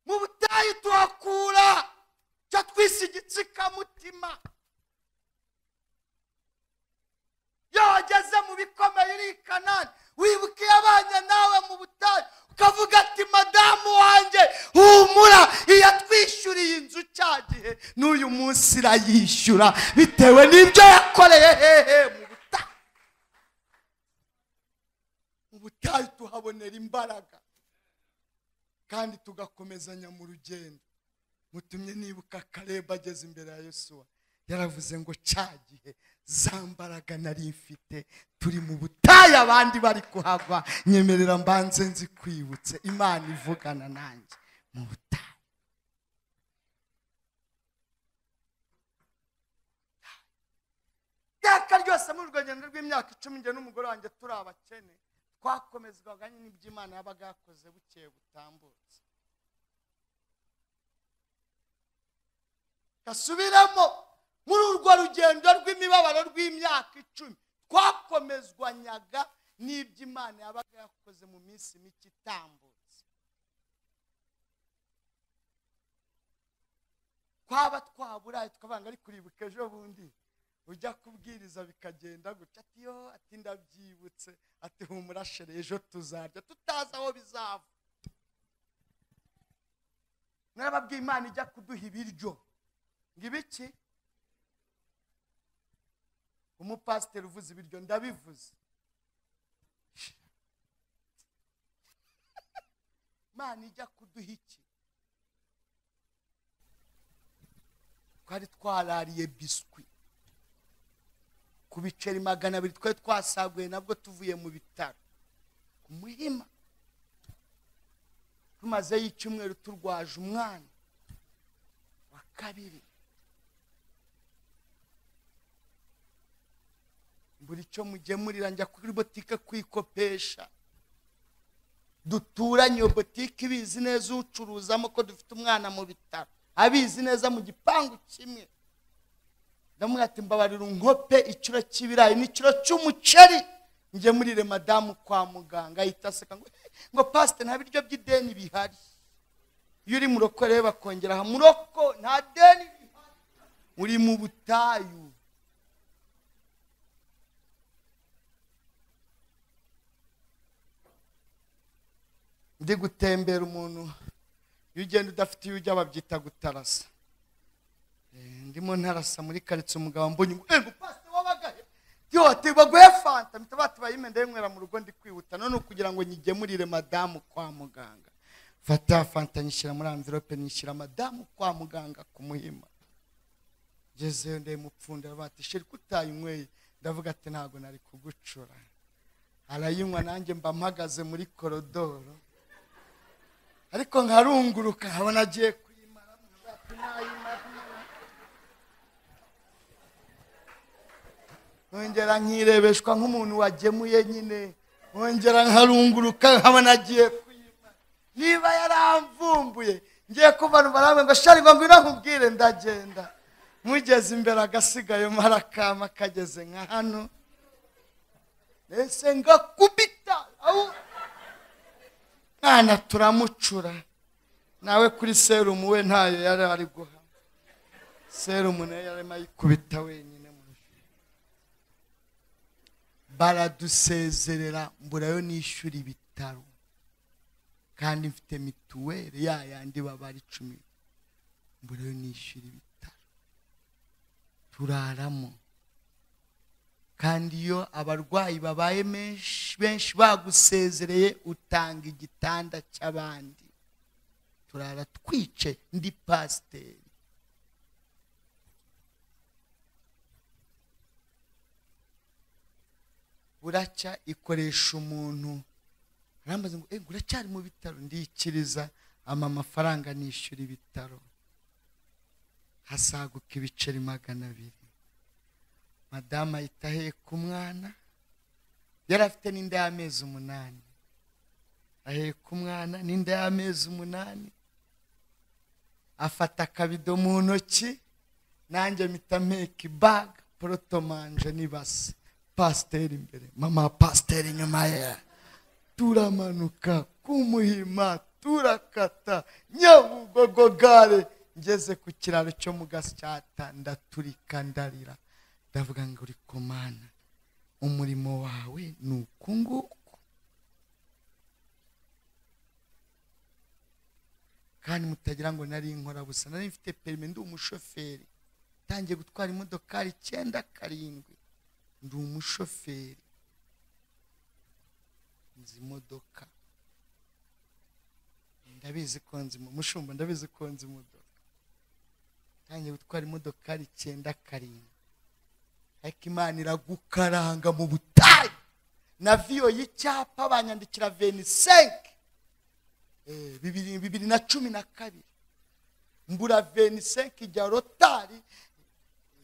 mu butayu tuhakura cyo twise igitsikamutima iyo wageze mu bikomeye uri i kanani wibuka iyo abanye nawe mu butayu ukavuga ati madamu wanjye humura iyatwishyuriye inzu cya gihe n'uyu munsi irayishyura bitewe n'ibyo yakoreye hehe mu butayu mu butayu tuhabonera imbaraga kandi tugakomezanya mu rugendo mutumye nibuka kareba ageze imbere ya yosuwa yaravuze ngo cya gihe za mbaraga nari mfite turi mu butayu abandi bari kuhagwa nyemerera mbanze nzikwibutse imana ivugana nanjye mu butayu iteka ryose muri urwo rugendo rw'imyaka icumi njye n'umugore wanjye turi abakene twakomezwaga n'ibyo imana yabaga yakoze bukeye butambutse gasubiremo muri urwo rugendo rw'imibabaro rw'imyaka icumi twakomezwanyaga n'ibyo imana yabaga yakoze mu minsi mike itambutse twaba twaburaye tukavuga ngo ariko uribuka ejo bundi ujya kubwiriza bikagenda gutya ati yo ati ndabyibutse ati humura shere ejo tuzarya tutazi aho bizava narababwiye imana ijya kuduha ibiryo ngo ibiki umupasiteri uvuze ibiryo ndabivuze imana ijya kuduha iki twari twarariye biswi ku biceri magana abiri twari twasaguye nabwo tuvuye mu bitaro ku muhima tumazeyo icyumweru turwaje umwana wa kabiri buri cyo mugemurira njya kuri botike kwikopesha duturanye iyo botike ibizi neza ucuruzamo ko dufite umwana mu bitaro abizi neza mu gipangu kimwe ndamubwira ati mbabarira unkope ikiro cy'ibirayi n'ikiro cy'umuceri njye muririre madamu kwa muganga ahita aseka ngo "Eh, ngo pasite nta biryo by'ideni bihari iyo uri muroko rero bakongeraho muroko nta deni bihari uri mu butayu ndi gutembera umuntu iyo ugenda udafite iyo ujya babyita gutarasa Eh, ndimo ntarasa muri karitsiye umugabo mbonye ngo "Eh, ngo pasite wabaga he?" Ndi byoti baguhe fanta mpita bati bayime ndayinywera mu rugo ndi kwihuta none ukugira ngo nyigemurire madamu kwa muganga fata fanta nyishyira muri amvirope nyishyira madamu kwa muganga ku muhima ngezeyo ndayimupfundira bati sheri kutayinyweye ndavuga ati ntabwo nari kugucura arayinywa nanjye mba mpagaze muri korodoro ariko nkarunguruka nkabona agiye kuyimara nkavuga ati nayimara nkongera nkirebeshwa nk'umuntu wagemuye nyine nkongera nkarunguruka nkabona agiye kuyima niba yaramvumbuye ngiye kubona barambwe ngo shari ngo ngwino nkubwire ndagenda mugeze imbere agasigaye marakama kageze nka hano ese ngakubita au mwana turamucura nawe kuri serumu we ntayo yari ari guha serumu nayo yarimo ayikubita wenyine mu baradusezerera mburayo nishyura ibitaro kandi mfite mituweli ya yandi baba ari cumi mburayo nishyura ibitaro turaramo kandi iyo abarwayi babaye menshi benshi bagusezereye utanga igitanda cy'abandi turara twice ndi pasiteri buracya ikoresha umuntu arambaza ngo "Eh, uracyari mu bitaro ndikiriza ama amafaranga nishyura ibitaro hasaguka ibiceri magana abiri madamu ahita aheka umwana yari afite n'inda y'amezi umunani aheka umwana n'inda y'amezi umunani afata akabido mu ntoki nanjye mpita mpeka ibaga porotomanje n'ibase pasiteri imbere mama pasiteri inyuma ye turamanuka kumuhima turakata nyabugogo gare ngeze ku kiraro cyo mu gasyata ndaturika ndarira ndavuga ngo uri ku mana umurimo wawe ni uku nguku kandi mutagira ngo nari nkora busa nari mfite perime ndi umushoferi ntangiye gutwara imodokari icyenda karindwi ndi umushoferi nzi imodoka ndabizi ko nzi imo- mushumba ndabizi ko nzi imodoka ntangiye gutwara imodokari icyenda karindwi ariko imana iragukaranga mu butayu na viyo y'icyapa banyandikira venisenke bibiri bibiri na cumi na kabiri mbura venisenke ijya rotari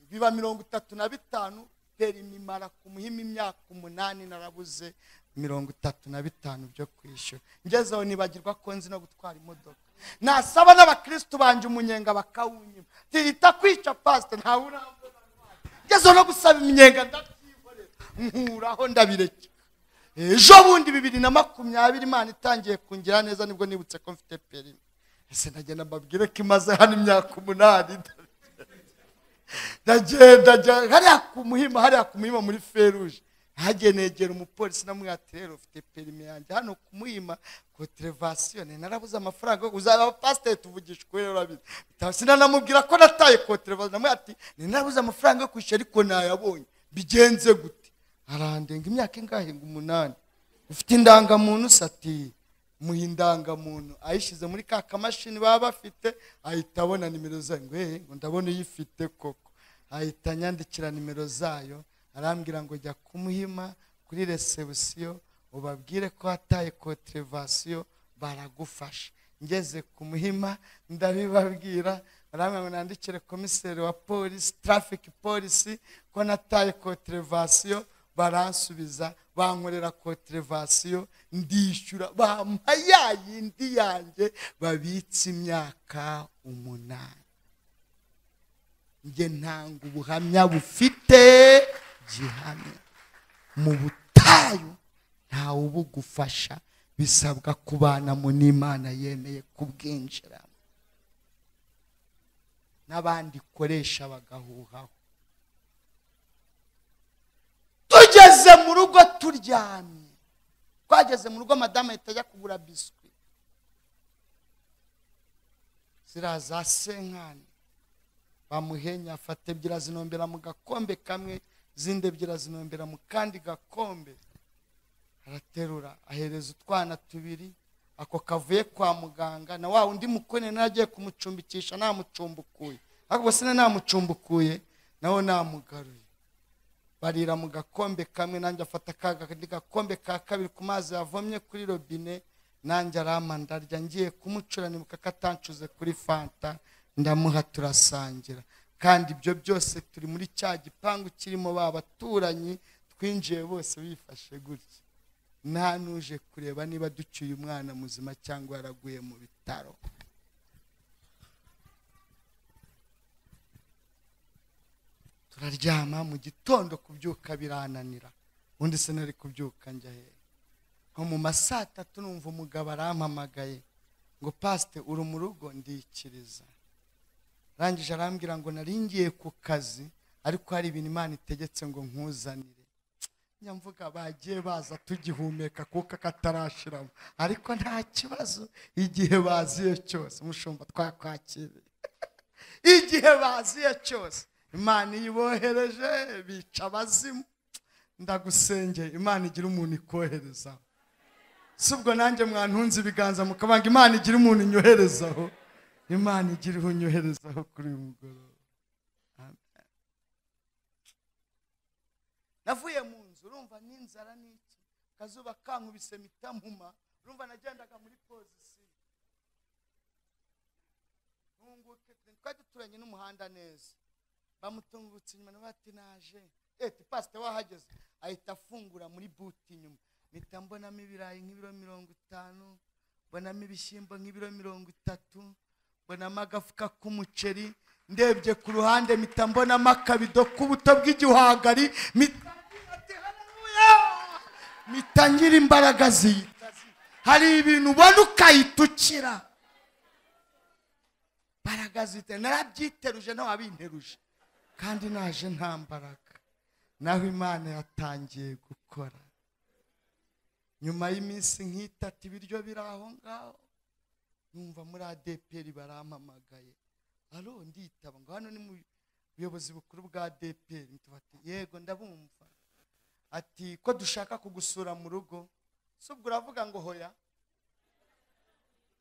biba mirongo itatu na bitanu perimi mara ku muhima imyaka umunani narabuze mirongo itatu na bitanu byo kwishyura ngezeho nibagirwa ko nzi no gutwara imodoka nasaba n'abakirisitu banje umunyenga bakawunyima tihita kwica pasite ntawe urambona ngezeho no gusaba iminyenga ndabyikorera nkuraho ndabirekera ejo bundi bibiri na makumyabiri imana itangiye kungira neza nibwo nibutse ko mfite perimi ese nagenda mbabwire ko imaze hano imyaka umunani ndagenda njya- hariya ku muhima hariya ku muhima muri feruje hagiye negera umupolisi namubwira ati rero ufite perime yanjye hano ku muhima koterevasiyone narabuze amafaranga yo- uzaba pasiteri tuvugisha ukuri rero urabizi Bita- sinanamubwira ko nataye koterevasiyone namubwira ati "Ni narabuze amafaranga yo kwishyura ariko nayabonye bigenze gute arandenga imyaka ingahe ngo umunani ufite indangamuntu sati muha indangamuntu ayishyize muri ka kamashini baba bafite ahita abona nimero zayo ngo "Eh, ngo ndabona uyifite koko ahita anyandikira nimero zayo arambwira ngo jya kumuhima kuri resebusiyo ubabwire ko wataye koterevasiyo baragufasha ngeze ku muhima ndabibabwira arambwira ngo nandikire komiseri wa polisi tarafiki polisi ko nataye koterevasiyo baransubiza bankorera koterevasiyo ndishyura bampa ya yindi yanjye babitse imyaka umunani njye ntanga ubuhamya bufite gihamya mu butayu ntawe ubugufasha bisabwa kubanamo n'imana yemeye kubwinjiramo n'abandi ikoresha bagahuhaho tugeze mu rugo turyamye twageze mu rugo madamu ahita ajya kugura biswi ziriya za senkani bamuhenya afata ebyiri azinombera mu gakombe kamwe zindebye irazinumbira mu kandi gakombe araterura ahereza utwana tubiri ako kavuye kwa muganga na wa undi mukone nawe agiye kumucumbikisha namucumbukuye ahubwo se namucumbukuye nawe namugaruye barira mu gakombe kamwe nanjye afata akandi gakombe ka kabiri ku mazi yavomye kuri robine nanjye arama ndarya ngiye kumucuranimuka akatancuze kuri fanta ndamuha turasangira kandi ibyo byose turi muri cya gipangu kirimo ba baturanyi twinjiye bose bifashe gutya nta n'uje kureba niba ducyuye umwana muzima cyangwa yaraguye mu bitaro turaryama mu gitondo kubyuka birananira ubundi se nari kubyuka njya hehe nko mu ma saa tatu numva umugabo arampamagaye ngo pasite uri mu rugo ndikiriza arangije arambwira ngo naringiye ku kazi ariko hari ibintu imana itegetse ngo nkuzanire nyamvuga bagiye baza tugihumeka kuko akatarashiramo ariko nta kibazo igihe baziye cyose umushumba twakwakiriye igihe baziye cyose imana iyo ibohereje bica abazimu ndagusengeye imana igira umuntu ikohereza si ubwo nanjye mwantunze ibiganza mukabanga imana igira umuntu inyoherezaho imana igira uwo inyoherezaho kuri uyu mugoroba Amen. navuye mu nzu urumva n'inzara n'iki akazuba kankubise mpita mpuma urumva nagendaga muri pozisiyo ntunguke twari duturanye n'umuhanda neza bamutungutse inyuma nawe ati naje eti pasite wahageze ahita afungura muri buti inyuma mpita mbonamo ibirayi nk'ibiro mirongo itanu mbonamo ibishyimbo nk'ibiro mirongo itatu mbonamo agafuka k'umuceri ndebye ku ruhande mpita mbonamo akabido k'ubuto bw'igihwagari mpita ngira ati, "Haleluya!" mpita ngira imbaraga ziyita hari ibintu ubona ukayitukira imbaraga zite narabyiteruje n'uwabinteruje kandi naje nta mbaraga naho imana yatangiye gukora nyuma y'iminsi nk'itatu ibiryo biri aho ngaho numva muri adeperi barampamagaye aro nditaba ngo hano ni mu buyobozi bukuru bwa adeperi tubati yego ndabumva ati ko dushaka kugusura mu rugo si ubwo uravuga ngo hoya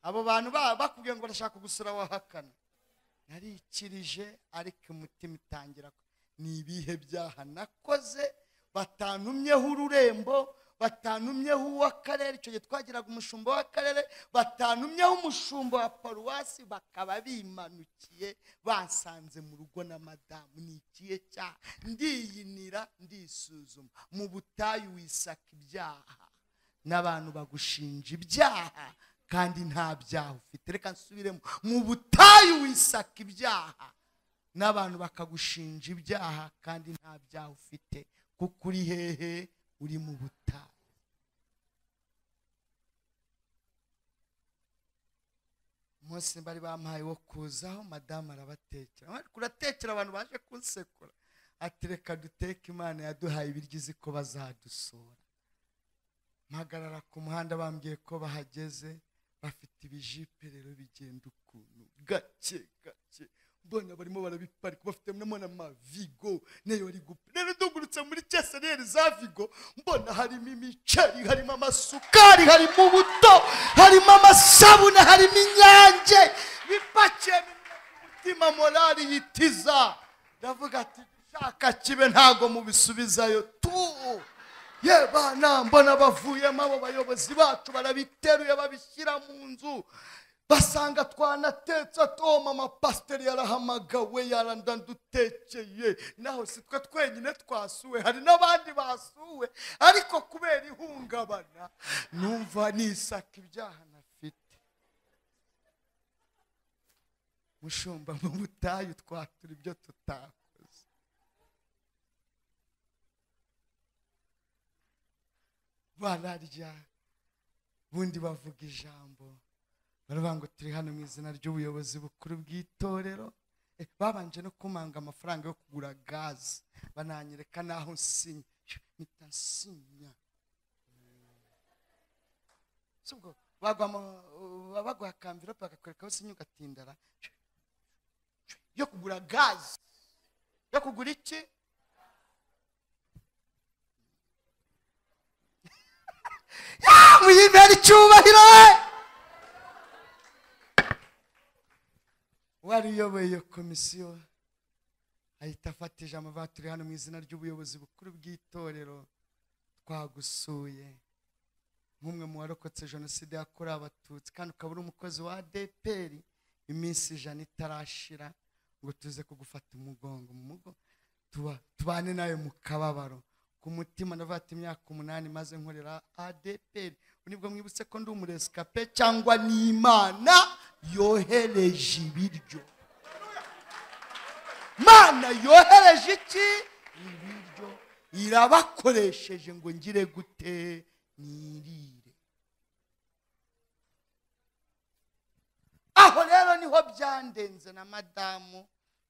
abo bantu baba bakubwiye ngo barashaka gusura wahakana narikirije ariko umutima itangira ku- ni ibihe byaha nakoze batantumyeho ururembo batantumyeho uw'akarere icyo gihe twagiraga umushumba w'akarere batantumyeho umushumba wa paruwasi bakaba bimanukiye basanze mu rugo na madamu ni ikihe cyaha ndiyinira ndisuzuma mu butayu wisaka ibyaha n'abantu bagushinja ibyaha kandi nta byaha ufite reka nsubiremo mu butayu wisaka ibyaha n'abantu bakagushinja ibyaha kandi nta byaha ufite kuko uri hehe uri mu butayu umunsi bari bampaye wo kuzaho madamu arabatekera Bari kuratekera abantu baje kunsekura ati reka duteke imana yaduhaye ibiryo izi ko bazadusura mpagarara ku muhanda bambwiye ko bahageze bafite ibijipe rero bigenda ukuntu gake gake mbona barimo barabiparika bafite namona amavigo nayo ari gupi rero dugurutse muri keseriyeri za vigo mbona harimo imiceri harimo amasukari harimo ubuto harimo amasabune harimo inyange bipakiye mu mutima morali yitiza ndavuga ati ushaka kibe ntago mubisubizayo tu ye bana mbona bavuyemo abo bayobozi bacu barabiteruye babishyira mu nzu basanga twanatetse ati "Oh, mama pasiteri yarahamagawe yarandandutekeye naho si twe twenyine twasuwe hari n'abandi basuwe ariko kubera ihungabana numva nisaka ibyaha nafite mushumba mu butayu twatura ibyo tutakoze bararya ubundi bavuga ijambo baravuga ngo turi hano mu izina ry'ubuyobozi bukuru bw'itorero Eh, babanje no kumanga amafaranga yo kugura gaze bananyereka n'aho nsinya mpita nsinya sibwo bagwa mu- baba baguha akamvirope bakakwereka aho usinya ugatindara yo kugura gaze yo kugura iki Ya, muyibere icyubahiro uwari uyoboye iyo komisiyo ahita afata ijambo avuga turi hano mu izina ry'ubuyobozi bukuru bw'itorero twagusuye nk'umwe mu warokotse jenoside yakorewe abatutsi kandi ukaba uri umukozi wa adpr iminsi ijana itarashira ngo tuze kugufata umugongo mu mugo tuba- tubane nawe mu kababaro ku mutima ndavuga ati imyaka umunani maze nkorera adpr nibwo mwibutse ko ndi umuresikape cyangwa n'imana yohereje ibiryo mana yohereje iki ibiryo irabakoresheje ngo ngire gute nirire aho rero niho byandenze na madamu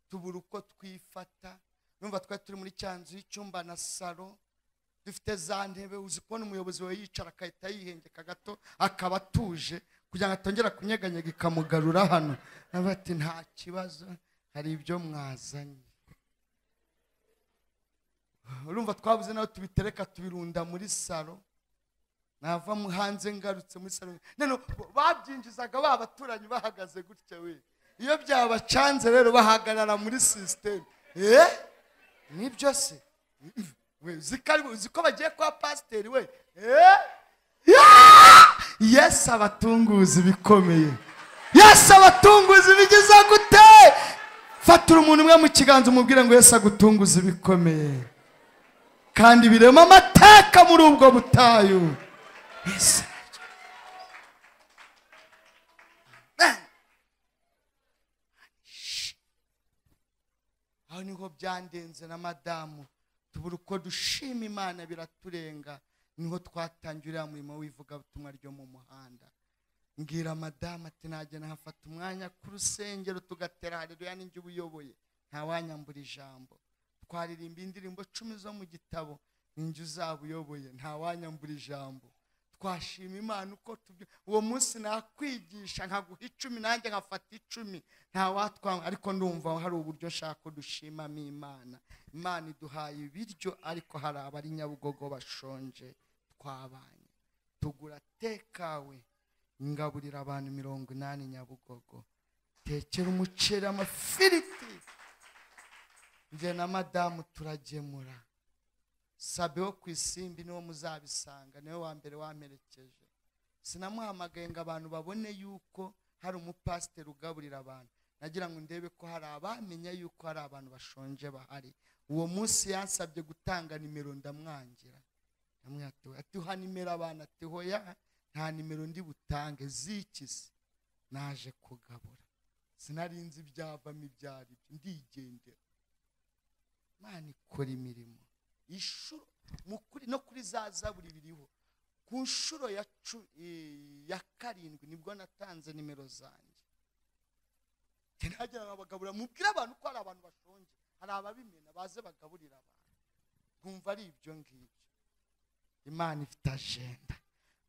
tubura uko twifata numva twari turi muri cya nzu y'icyumba na salo dufite za ntebe uzi kubona umuyobozi wawe yicara agahita yihengeka gato akaba atuje kugira ngo atongera kunyeganyega ikamugarura hano nawe ati nta kibazo hari ibyo mwazanye urumva twabuze naho tubitereka tubirunda muri salo nava mu hanze ngarutse muri salo none babyinjizaga ba baturanyi bahagaze gutya we iyo byabacanze rero bahagarara muri sisiteme eh nibyo se we uzi ko ari- uzi ko bagiye kwa pasiteri we eh yesu abatunguzi bikomeye yesu abatunguzi bigize gute fatira umuntu umwe mu kiganza umubwire ngo yesu agutunguze ibikomeye kandi birema amateka muri ubwo butayu Yesu. Amen. Shh. aho niho byandenze na madamu tubura uko dushima imana biraturenga niho twatangiye uriya murimo w'ivugabutumwa ryo mu muhanda mbwira madamu ati najya nahafata umwanya ku rusengero tugatera hareruya n'injye uba uyoboye ntawanyambura ijambo twaririmba indirimbo cumi zo mu gitabo ninjye uzaba uyoboye ntawanyambura ijambo twashima imana uko tubyo uwo munsi nakwigisha nkaguha icumi nanjye nkafata icumi ntawatwanga ariko ndumva hari uburyo nshaka ko dushimamo imana imana iduhaye ibiryo ariko hari abari nyabugogo bashonje twabanye tugura tekawe ngaburira abantu mirongo inani nyabugogo tekera umuceri amafiriti njye na madamu turagemura sabe wo ku isimbi niwo muzabisanga niwe wa mbere wamperekeje sinamuhamagaye ngo abantu babone yuko hari umupasiteri ugaburira abantu nagira ngo ndebe ko hari abamenya yuko hari abantu bashonje bahari uwo munsi yansabye gutanga nimero ndamwangira ndamwatiwe ati uha nimero abantu ati hoya nta nimero ndi butange z'iki se naje kugabura sinarinzi ibyavamo ibyo ari byo ndigendera imana ikora imirimo inshuro mu kuri- no kuri za zaburi biriho ku nshuro ya, cu- eh, ya karindwi nibwo natanze nimero zanjye ntihagire abagabura mubwire abantu ko hari abantu bashonje hari ababimena baze bagaburira abantu nkumva ari ibyo ngibyo imana ifite ajenda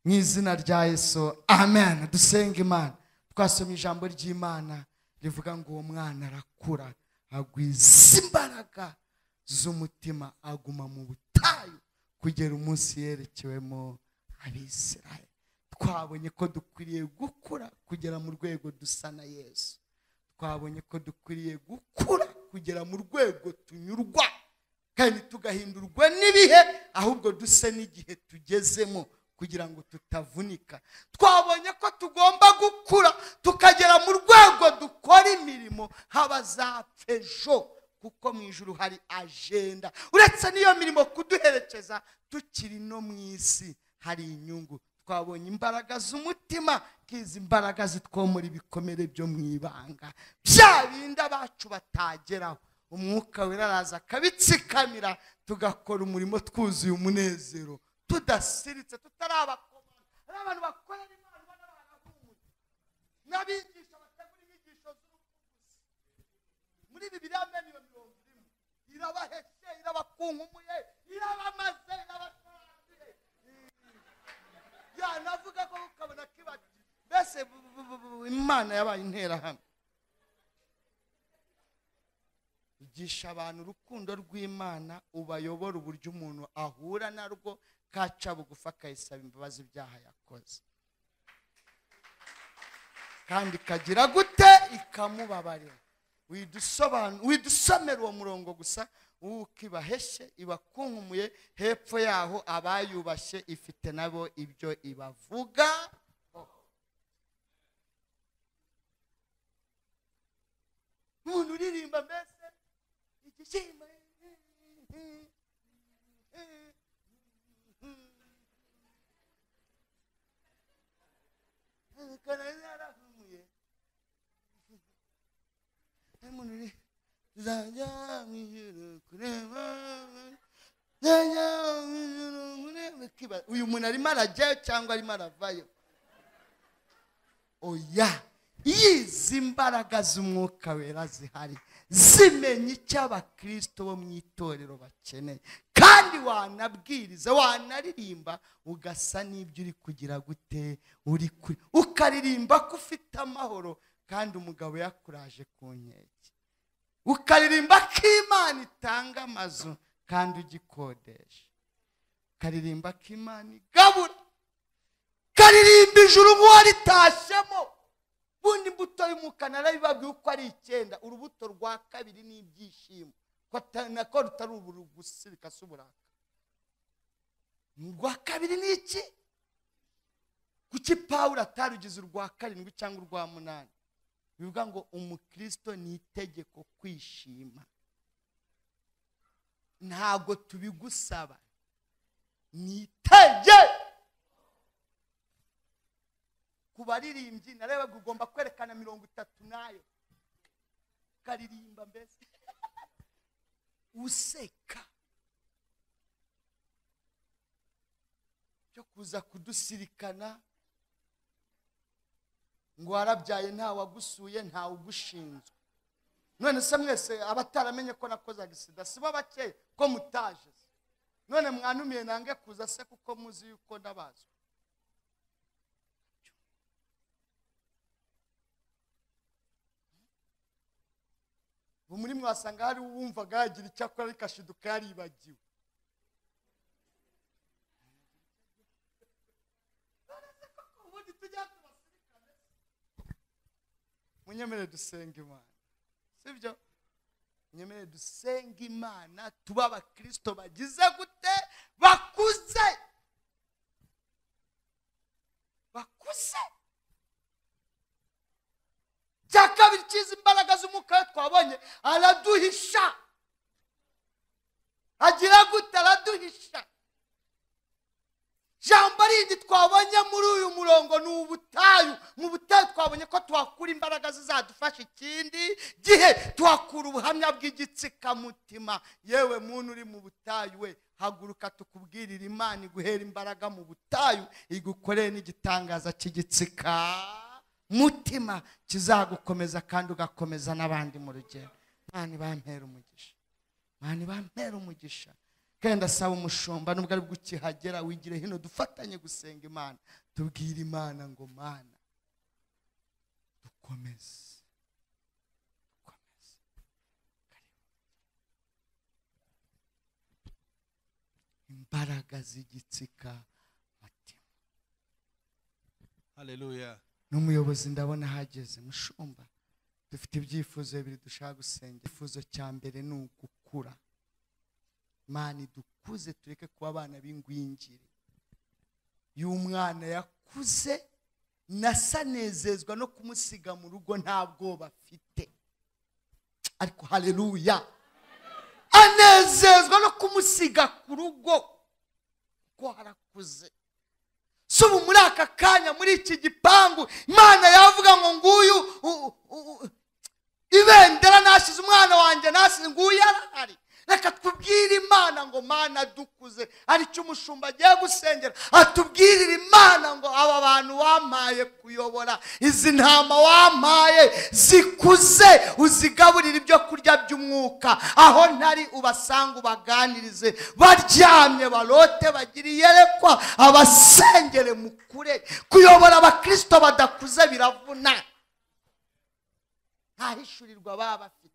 mu izina rya yesu amen dusenga imana twasoma ijambo ry'imana rivuga ngo uwo mwana arakura agwiza imbaraga z'umutima aguma mu butayu kugera umunsi yerekewemo abisirayeli twabonye ko dukwiriye gukura kugera mu rwego dusa na yesu twabonye ko dukwiriye gukura kugera mu rwego tunyurwa kandi tugahindurwa n'ibihe ahubwo duse n'igihe tugezemo kugira ngo tutavunika twabonye ko tugomba gukura tukagera mu rwego dukora imirimo haba zapfa ejo kuko mu ijuru hari ajenda uretse n'iyo mirimo kuduherekeza tukiri no mu isi hari inyungu twabonye imbaraga z'umutima nk'izi imbaraga zitwomora ibikomere byo mu ibanga bya bindi abacu batageraho umwuka wera araza akabitsikamira tugakora umurimo twuzuye umunezero tudasiritse tutarabakomana hari abantu bakorera imana ubona barahumuye n'abigisha bategura inyigisho z'ubuvuzi muri bibiri amenyo iyo mirongo irimo irabaheshe irabakunkumuye irabamaze irabatwaye yanavuga ko ukabona kibati mbese bu- bu- bu- bu- imana yabaye interahamwe igisha abantu urukundo rw'imana ubayobora uburyo umuntu ahura narwo kaca bugufi akayisaba imbabazi ibyaha yakoze kandi ikagira gute ikamubabarira widusobanu- widusomera uwo murongo gusa ukibaheshe ibakunkumuye hepfo yaho abayubashye ifite nabo ibyo ibavuga umuntu uririmba mbese igishyimbo karari yarahumuye umuntu uri zajya mu ijuru kureba zajya mu ijuru kureba Ukibaza, uyu muntu arimo arajyayo cyangwa arimo aravayo oya yizi imbaraga z'umwuka wera zihari zimenya icyo abakristo bo mu itorero bakeneye kandi wanabwiriza wanaririmba ugasa n'ibyo uri kugira gute uri kuri ukaririmba ko ufite amahoro kandi umugabo yakuraje ku nkeke ukaririmba ko imana itanga amazu kandi ugikodesha ukaririmba ko imana igabura karirimba ijuru nk'uwaritashyemo ubundi imbuto y'umwuka narabibabwiye uko ari icyenda urubuto rwa kabiri ni ibyishimo ko ata- nako rutari uburu gusa bikasa uburaka urwa kabiri ni iki kuki pawulo atarugize urwa karindwi cyangwa urwa munani bivuga ngo umukristo ni itegeko kwishima ntabwo tubigusaba ni itegeko ku baririmbyi narebaga ugomba kwerekana mirongo itatu nayo ukaririmba mbese useka byo kuza kudusirikana ngo warabyaye nta wagusuye ntawe ugushinzwe none se mwese abataramenye ko nakoze agisida sibo bakeya ko mutaje se none mwanumiye nange kuza se kuko muzi yuko ndabazwa ubu muri mwasanga hari uwumvaga yagira icyo akora ariko ashiduka yaribagiwe munyemerere dusenga imana sibyo munyemerere dusenga imana tuba abakirisito bagize gute bakuze bakuze cya kabiri cyizi imbaraga z'umwuka we twabonye araduhisha agira gute araduhisha jambo rindi twabonye muri uyu murongo ni ubutayu mu butayu twabonye ko tuhakura imbaraga zizadufasha ikindi gihe tuhakura ubuhamya bw'igitsikamutima yewe muntu uri mu butayu we haguruka tukubwirire imana iguhera imbaraga mu butayu igukoreye n'igitangaza cy'igitsika mutima kizagukomeza kandi ugakomeza n'abandi mu rugero imana ibampera umugisha mani bampera umugisha kandi ndasaba umushumba nubwo ari bwo ukihagera wigire hino dufatanye gusenga imana tubwire imana ngo mana dukomeze dukomeze imbaraga z'igitsika mutima Hallelujah. n'umuyobozi ndabona ahageze mushumba dufite ibyifuzo bibiri dushaka gusenga ikifuzo cya mbere ni ugukura mani dukuze tureke kuba abana b'ingwingiri y'umwana yakuze nasanezezwa no kumusiga mu rugo nta bwoba afite ariko hareruya anezezwa no kumusiga ku rugo kuko harakuze si ubu muri aka kanya muri iki gipangu imana yavuga ngo nguyu u- u- u- ibendera nasize umwana wanjye nasize nguyu arahari reka tubwire imana ngo mana dukuze aricyo umushumba agiye gusengera atubwirire imana ngo aba bantu wampaye kuyobora izi ntama wampaye zikuze uzigaburire ibyo kurya by'umwuka aho ntari ubasanga ubaganirize baryamye barote bagire iyerekwa abasengere mukure kuyobora abakristo badakuze biravuna ntahishurirwa baba bafite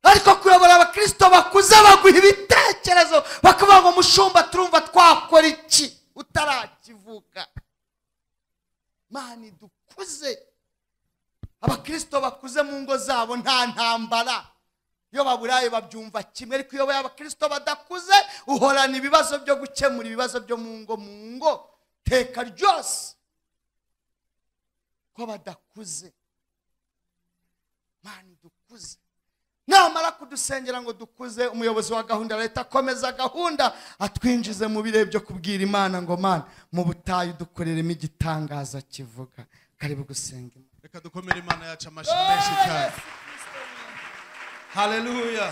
ariko kuyobora abakristo bakuze baguha ibitekerezo ikibazo bakavuga ngo mushumba turumva twakora iki utarakivuka mana idukuze abakristo bakuze mu ngo zabo nta ntambara iyo baburaye babyumva kimwe ariko iyo abakristo badakuze uhorana ibibazo byo gukemura ibibazo byo mu ngo mu ngo teka ryose ko badakuze mani dukuze namara kudusengera ngo dukuze umuyobozi wa gahunda ya leta akomeza gahunda atwinjize mu bihe byo kubwira imana ngo mana mu butayu dukoreremo igitangaza kivuga karibu gusenga imana reka dukomere imana yacu amashyi menshi cyane haleluya